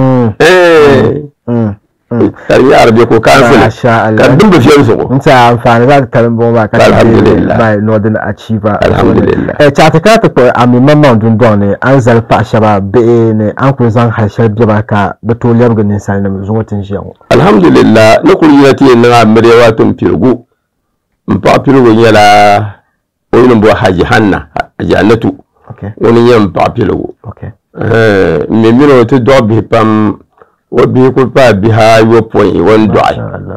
eh karbi arabiya ko kansire masha Allah kan dum fiye su ko nta amfani za ka karin bomba ka alhamdulillah by northern achiever alhamdulillah eh cha ta ka ta ko ami mamman dun don ne an zalfa shaba be ne an ku zan harshen biya ka da to liyar ganin sai na zuwatin shi alhamdulillah na kuri na tiye na amrewa tun firgu n paɣa piligu nyɛla o yini bo haji hanna haji annatu ŋuni nyɛ n paɣa piligu n mi mini o ti dɔɣi bihi pam o bihi ku paai bihi ayɔpɔin wan dɔɣi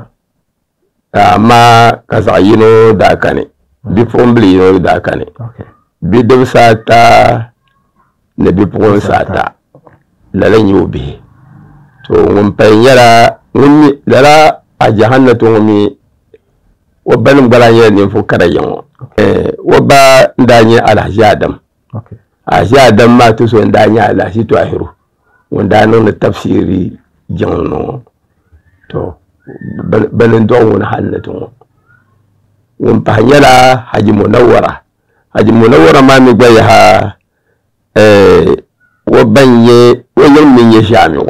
amma ka zaɣ yino daa kani bipuɣimbili yino daa kani bidibsi ata ni bipuɣinsi ata lala nyɛ o bihi to ŋun pali nyɛla ŋun mi lala haji hannatu ŋun mi wa ba nim gbala nyɛla ninvuɣu kara yiŋɔ wa ba n daa nyɛ alhaji adam alhaji adam maa ti so n daa nyɛ alhaji tɔhiru ŋun daa niŋdi tafsiri jiŋli ŋɔ to bani dɔɣi ŋuni hannati ŋɔ ŋun pahi nyɛla haji munawara haji munawara maa mi gba yaha wa ban nyɛ wa yɛn mi nyɛ ʒaamigu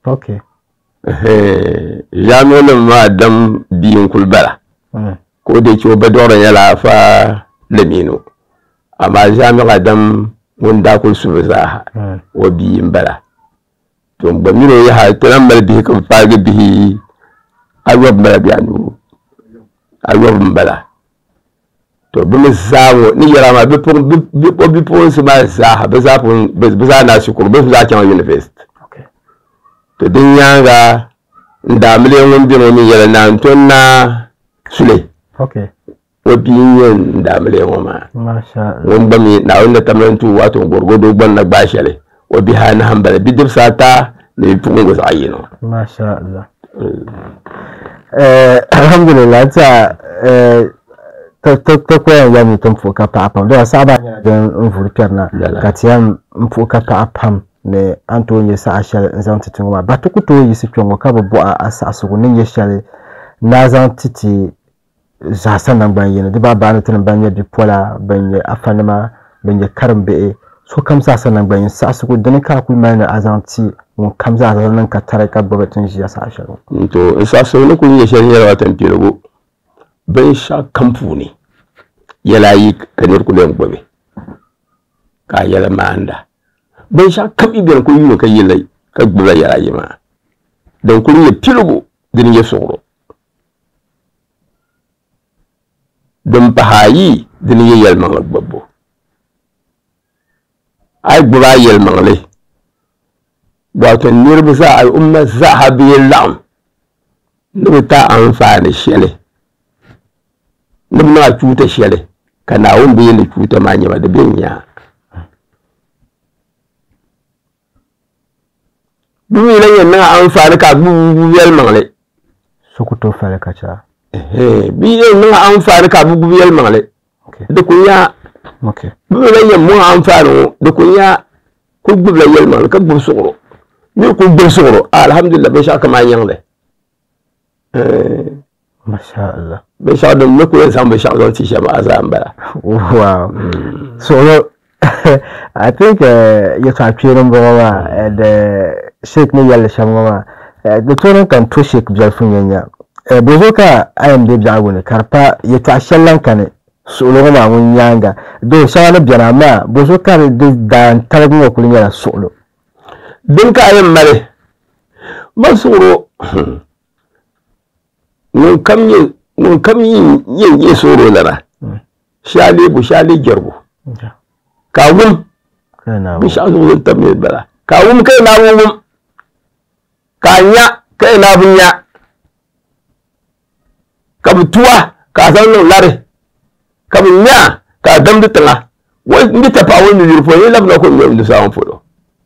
ʒaamigu nim maa dam bia n kuli bala ko da ke ba dora nyɛla fa lamino amma jami'a dam ŋun daa kuli subi zaaha wa bia n bala to n gba mino yaha ti nan mali bihi ka bi paagi bihi ayɔbu n bala bihi anu ayɔbu n bala to bi mi zaa ŋɔ ni yɛra maa o bipuɣinsi maa zaaha bi zaa bi zaa na shukuru bi zaa chaŋ university to din nyaanga n daamile ŋun bɛ ŋo min yɛli naan to na sule okay o bia n yɛ n daamile ŋo maa masha Allah ŋun gba mi naawuni ni tamla n tu waato gɔrgodo gba na gbaa shɛli o bihi anahi n bala bidibsi ata ni bipuɣungi zaɣ yino masha Allah eh alhamdulillah ta eh ta ta ta koyan ya mi tun fuka pa pam da saba nya dan n vuri perna ka tiyam n fuka pa pam ne an to nye sa ashal n zan titin ma ba tuku to yi si kyongo ka bo a asa asugo ne ye shale na zan titi za san nan ban yin di ba ba na tin ban ye di pola ban ye afanima ban ye karin be so kam sa san nan ban yin sa asugo dan ka ku mai na azanti mun kam za zan nan ka tare ka babatin shi ya sa ashal to n sa so ni ku nyɛ shɛli nyɛla watan piligu binshaɣu kam puuni yɛla ayi ka niri ku len gbubi ka a yɛli maanda binshaɣu kam i biɛni ku yuuni ka yilla ka gbubila yɛla ayi maa din kuli nyɛ piligu din nyɛ suɣuro din pahi ayi din nyɛ yɛlimaŋli gbubbu a yi gbubi a yɛlimaŋli wato niriba za al'umma zaha biyi laɣim ni bi ta anfaani shɛli ni bi niŋ a tuuta shɛli ka naawuni bi yɛ ni tuuta maa nyɛma di bɛ n nyaa bi mi la yɛn niŋ anfaani ka a gbubi yɛlimaŋli sokoto fɛlɛ ka ca bi yɛn niŋ anfaani ka a gbubi yɛlimaŋli di ku nya okay bi mi la yɛn muŋ anfaani ŋo di ku nya ku gbubila yɛlimaŋli ka gbubi suɣuro ni ku gbubi suɣuro alhamdulillah binshaɣu kam a nyaŋli masha Allah binshaɣu din ni ku yɛn zaŋ binshaɣu zaŋ ti shɛm a zaa n bala wow so no, I think uh, you can appear in Boma and uh, Sheikh ni yalla shamama uh, the tono kan to Sheikh Jalfun yanya uh, bozo ka ayam de bia woni karpa ye ta shallan kan so lo ma mun yanga do shala biana ma bozo ka de dan talagu ko kunya so lo din ka ayam mare man suɣuro ŋun kam nyɛ ŋun kam yin yin yi suɣuro lana shali bu shali jɛrigu ka wum binshaɣu zuɣu din tam ni bala ka wum ka na bi wum ka nya ka na bi nya ka bi tuwa ka zaŋ niŋ lari ka bi nya ka damdi tiŋa n bi ta paɣa ŋun yiri polo yi labina ko ŋmɛm di saɣam polo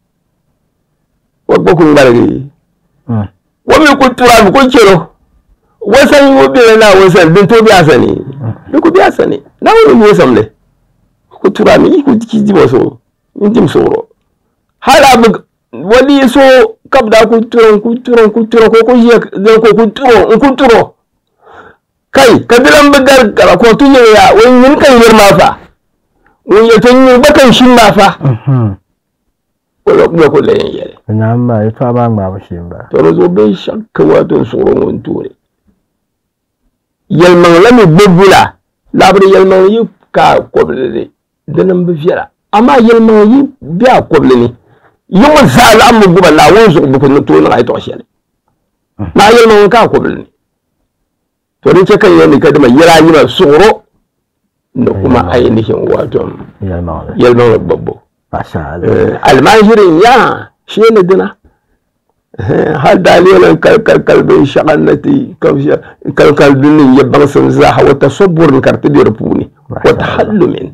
wa gba ku ŋmaligi wa mi ku tura mi ku chɛro wasan wo bela na wasan din to biya sani ni ku biya sani na wani wo samle ku tura mi ku ki di waso in dim soro hala bu wali so kabda ku turon ku turon ku turon ko ku je da ko ku turo in ku turo kai ka dilan bigar kara ko tun ya wani yin kan yirma fa wani ya tun yi bakan shin ma fa wala kuma ko layin yare na ma ya fa ba ma ba shi ba to zo bai shakka wato tsoron wani ture yɛlimaŋ la mi gbubi la labiri yɛlimaŋ yi ka kɔbili li dini n bi viɛla amaa yɛlimaŋ yi bɛ a kɔbili ni yiŋɔ zaa laɣim mi gbuba naawuni zuɣu buku ni tooni a yi tɔɣu shɛli maa yɛlimaŋ ka a kɔbili ni to din chɛ ka yɛli ni ka dima yɛla ayi ma suɣuro ni kuma ainihin wato yɛlimaŋ li gbubbu almajirin ya shi ne dina har dalilan kalkal bin shagannati kalkal bin ya bansin zaha wata saburin karti da rufuni wata hallumin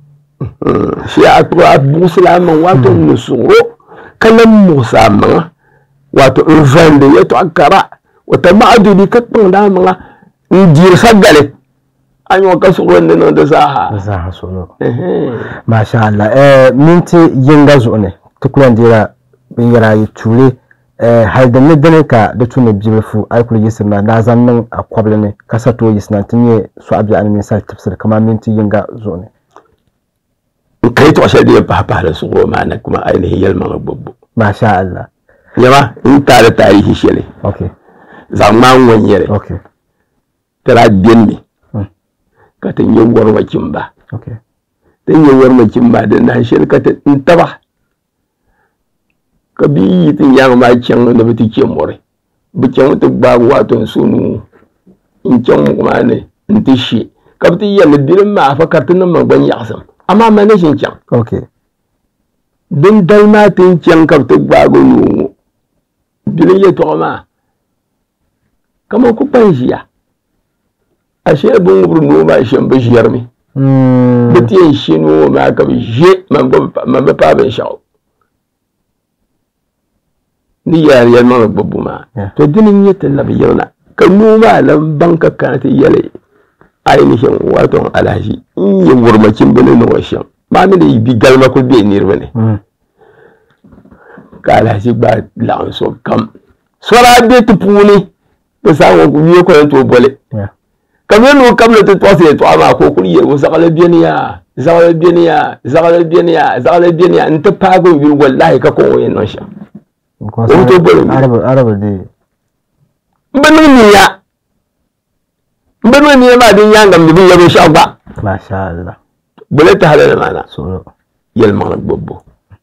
shi a tura busulaman wato nusuro kalan musa manga wato in zande ya to akara wata ma'adudi ka da manga in jir sagale an yi wa kasu wanda nan da zaha zaha solo masha Allah eh minti yinga zo ne tukulan dira bin yara yi ture hal da nidini ka da tuni bibilfu ai kuli yisirna na zan nan a kwabli ne kasa to yisna tun ye su abi an min sal tafsir kama minti yinga zo ne kai to ashe da ba ba da su ma na kuma ainihin yalman gbogbo masha Allah yama in tare tarihi shele okay zaman wanyere okay tara denni ka tan yi warwa kimba okay tan yi warwa kimba da na shel ka ta in taba ka bi yi tin yang ma kyang da bi ke more bi kyang ta ba wato sunu in kyang kuma ne in ti shi ka bi yi ne dilin ma fa ka tin ma gban yaksam amma ma ne shin kyang okay din dal ma tin kyang ka ta ba go yu dilin ya to ma kamar ku kpan ʒiya ashe bin ŋubiri noo maa shɛm bi ʒirimi bi ti yɛn she noo maa ka bi ʒe man bi paai binshaɣu ni yɛli yɛlimaŋli gbubi bu maa to dini n nyɛ ti labi yirina ka noo maa lan baŋ ka kana ti yɛli ainihin wato alhaji in yi wurmacin bini na washin ba mi da bi galma ku bai nirba ne ka alhaji gba laɣim so kam sora be ti puuni bi saŋ ku wiye kɔna to boli ka mi nu kam na ti tɔɣisi ya tɔɣa maa ko kuli yɛ zaɣali beni ya zaɣali beni ya zaɣali beni ya zaɣali beni ya n ti paagi yuli wallahi ka kɔn o yɛn niŋ shɛm o to boli n bi niŋ niya n bi niŋ niya maa din yaaŋa mi bi yɛ binshɛɣu gba Masha Allah. bole ta halal mana yɛlimaŋli gbubi bo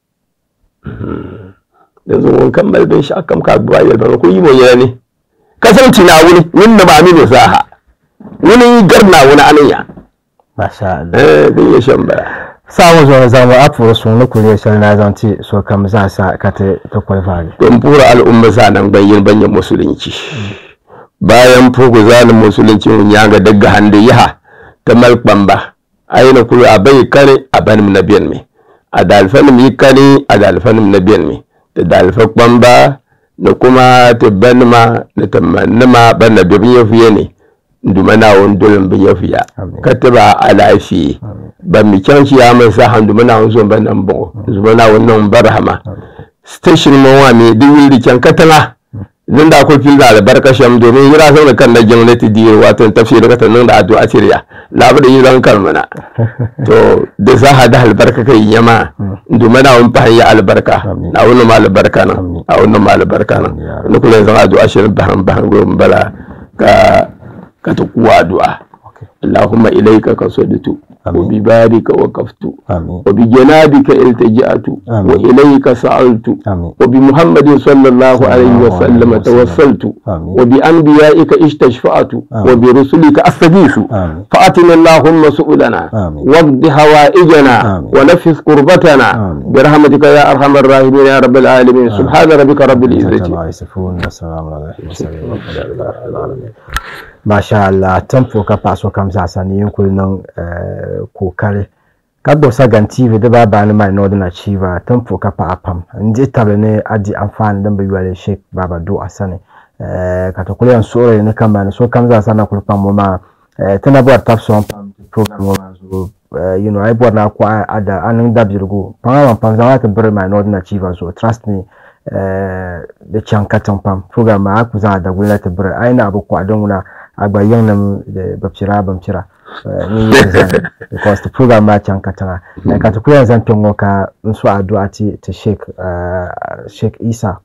da zuwa kan mali binshɛɣu kam ka gbuba yɛlimaŋli ko yi mo yɛla ni ka zaŋ ti naawuni ŋun na ba mini zaaha wuni yi gari naawuni ani ya Masha Allah. eh din yɛ shɛm bala Samu zuwa zamu a puɣi suŋ ni kuli shɛli na zaŋ ti so kam zaasa ka ti ti kwalifaagi. to n puhiri al'umma zanen ban yin ban yi musulunci bayan fuku zanen musulunci mun yanga daga hande yaha ta malkpamba ayina kulu a bai kane a banim na biyan mi a dalfanim yi kane a dalfanim na biyan mi da dalfa kpamba na kuma ta banima na ta manima ban na bibin ya fiye ne nduma na wani dolin bin ya fiya ka taba a lafiye ban mi kyan shi ya mai sa handu mana wani zuwa ban nan bugu zuwa na wani nan barhama station mo wa mi di wili kyan katala zan da ko fil da albarka sham domin yira sau da kan na gwamnati di wato tafsir ka tanan da addu'a siriya labu da yiran kalmana to da za ha da albarka kai yama domin na wani fahin ya albarka na wani ma albarka nan a wani ma albarka nan wani kula zan addu'a shirin bahan bahan gurin bala ka ka ta kuwa addu'a اللهم إليك قصدت وببارك وقفت وبجنابك التجأت وإليك سألت وبمحمد صلى الله عليه وسلم توسلت وبأنبيائك استشفعت وبرسلك أستغيث فأتنا اللهم سؤلنا واقض حوائجنا ونفس قربتنا برحمتك يا أرحم الراحمين يا رب العالمين سبحان ربك رب العزة Masha Allah tempo ka paɣa so kam zaasa ni yin kuli niŋ kokari ka gbubi Sagan TV di baa baa ni mali Northern Achiever tempo ka paɣa pam n dihi tabili ni a di anfaani din bi yɔli Sheikh Baba Duɣa sani ka ti kuli yɛn suɣuri ni kambani so kam zaasa na kuli pam o maa ti na bɔri tabi sɔŋ pam program ŋɔ maa zuɣu you know a yi bɔri na kɔɣa a da a niŋ dabirigu paŋa man pam zaŋ ti biri mali Northern Achiever zuɣu trust me di chaŋ ka tiŋ pam program maa a ku zaŋ a daguli na ti biri a yi na bi kɔɣa din ŋuna a gba yiŋnim bi pira bin pira ni yi zani because the program maa chaŋ ka tiŋa ka ti kuli yɛn zaŋ kpɛ ŋɔ ka n so addu'a ti ti sheik sheik isa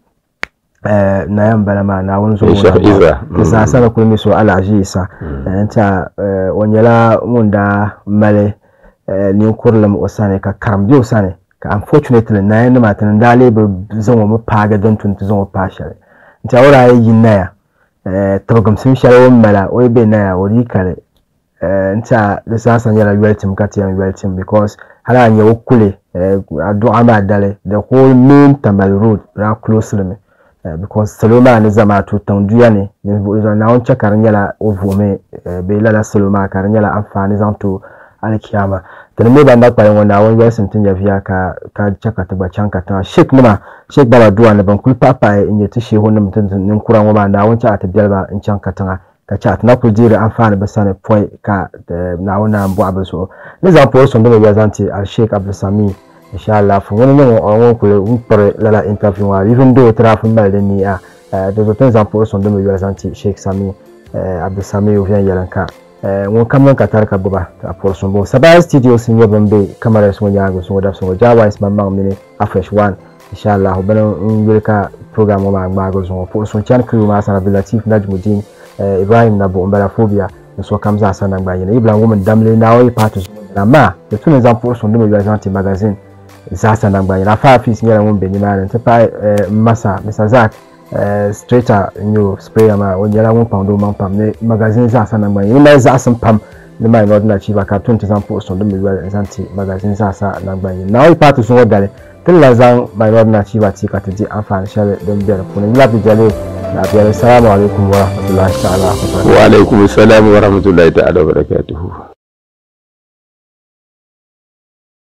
na yan bala maa naawuni zuɣu Sheikh Isa, ti zaasa ni kuli mi so alaji isa n ta o nyɛla ŋun daa mali ninkurulim o sani ka karim bɛ o sani ka unfortunately nayan nima ti ni daa lee bi zaŋ o mi paagi din tuni ti zaŋ o paa shɛli n ta o daa yi naya tibigimsim shɛli o ni mala o yi be naya o dii kali n ta di zaasa nyɛla yɔli ka ti yɛn yɔli tim because hali a nya o kuli a duɣa maa dali the whole main tamale road daa close limi because salo maa ni zamaatu tiŋ duya ni naawuni chɛ ka di nyɛla o vuhimi bee lala salo maa ka di nyɛla anfaani zaŋ to alikiyama ti ni mi ban da kpali ŋɔ naawuni yɔlisim ti nyɛ viya ka ka chɛ ka ti gba chaŋ ka tiŋa shek nima shek baba duwa ni ban kuli pahi pahi n nyɛ ti sheehu nim ti ninkura ŋɔ maa naawuni chɛ a ti biɛliba n chaŋ ka tiŋa ka chɛ a ti na kuli deeri anfaani bi sani pɔi ka naawuni naan bɔɣi bi zuɣu ni zaŋ pɔri sɔŋdi mi yɛli zaŋ ti alshek abdulsami inshallah fo ŋuni niŋ o ŋun kuli n kpiri lala interview ŋɔ even though ti daa fu mali di ni a di zuɣu ti ni zaŋ pɔri sɔŋdi mi yɛli zaŋ ti sheik sami abdulsami o viɛn yɛlin ka ŋun kam ŋun ka tari ka gbuba ka pɔri sɔŋ bo sabaya studios n nyɛ bin bɛ cameras ŋɔ nyaanga sɔŋɔ dabisi ŋɔ jawais maŋ mini afresh one inshallah bini n yuli ka program ŋɔ maa ŋmaagi zuɣu pɔri sɔŋ chani crew maa sana abdulatif najmudin ibrahim na buɣum bala phobia ni so kam zaasa na gba yini ibla ŋun damli nawo yi paati zuɣu na ma di tu ni zaŋ pɔri sɔŋ di mi yɔli zaŋ ti magazine zaasa na gba yini afa afis nyɛla ŋun bɛ nimaani n ti pahi masa mr zak straighter n nyɛ sprayer maa o nyɛla ŋun pam doo maŋ pam ni magazine zaasa na gba yini ni mali zaɣasim pam ni mali nɔdina chiba ka tu ni ti zaŋ pɔri sɔŋ di mi yɔli zaŋ ti magazine zaasa na gba yini nawo yi paati zuɣu dali tun la zaŋ minority achiever ti ka ti di anfaani shɛli din bɛ di puuni yula abdu jalil na biɛli salamu alaikum wa rahmatullahi ta'ala wa barakatuh wa alaikum salam wa rahmatullahi ta'ala wa barakatuhu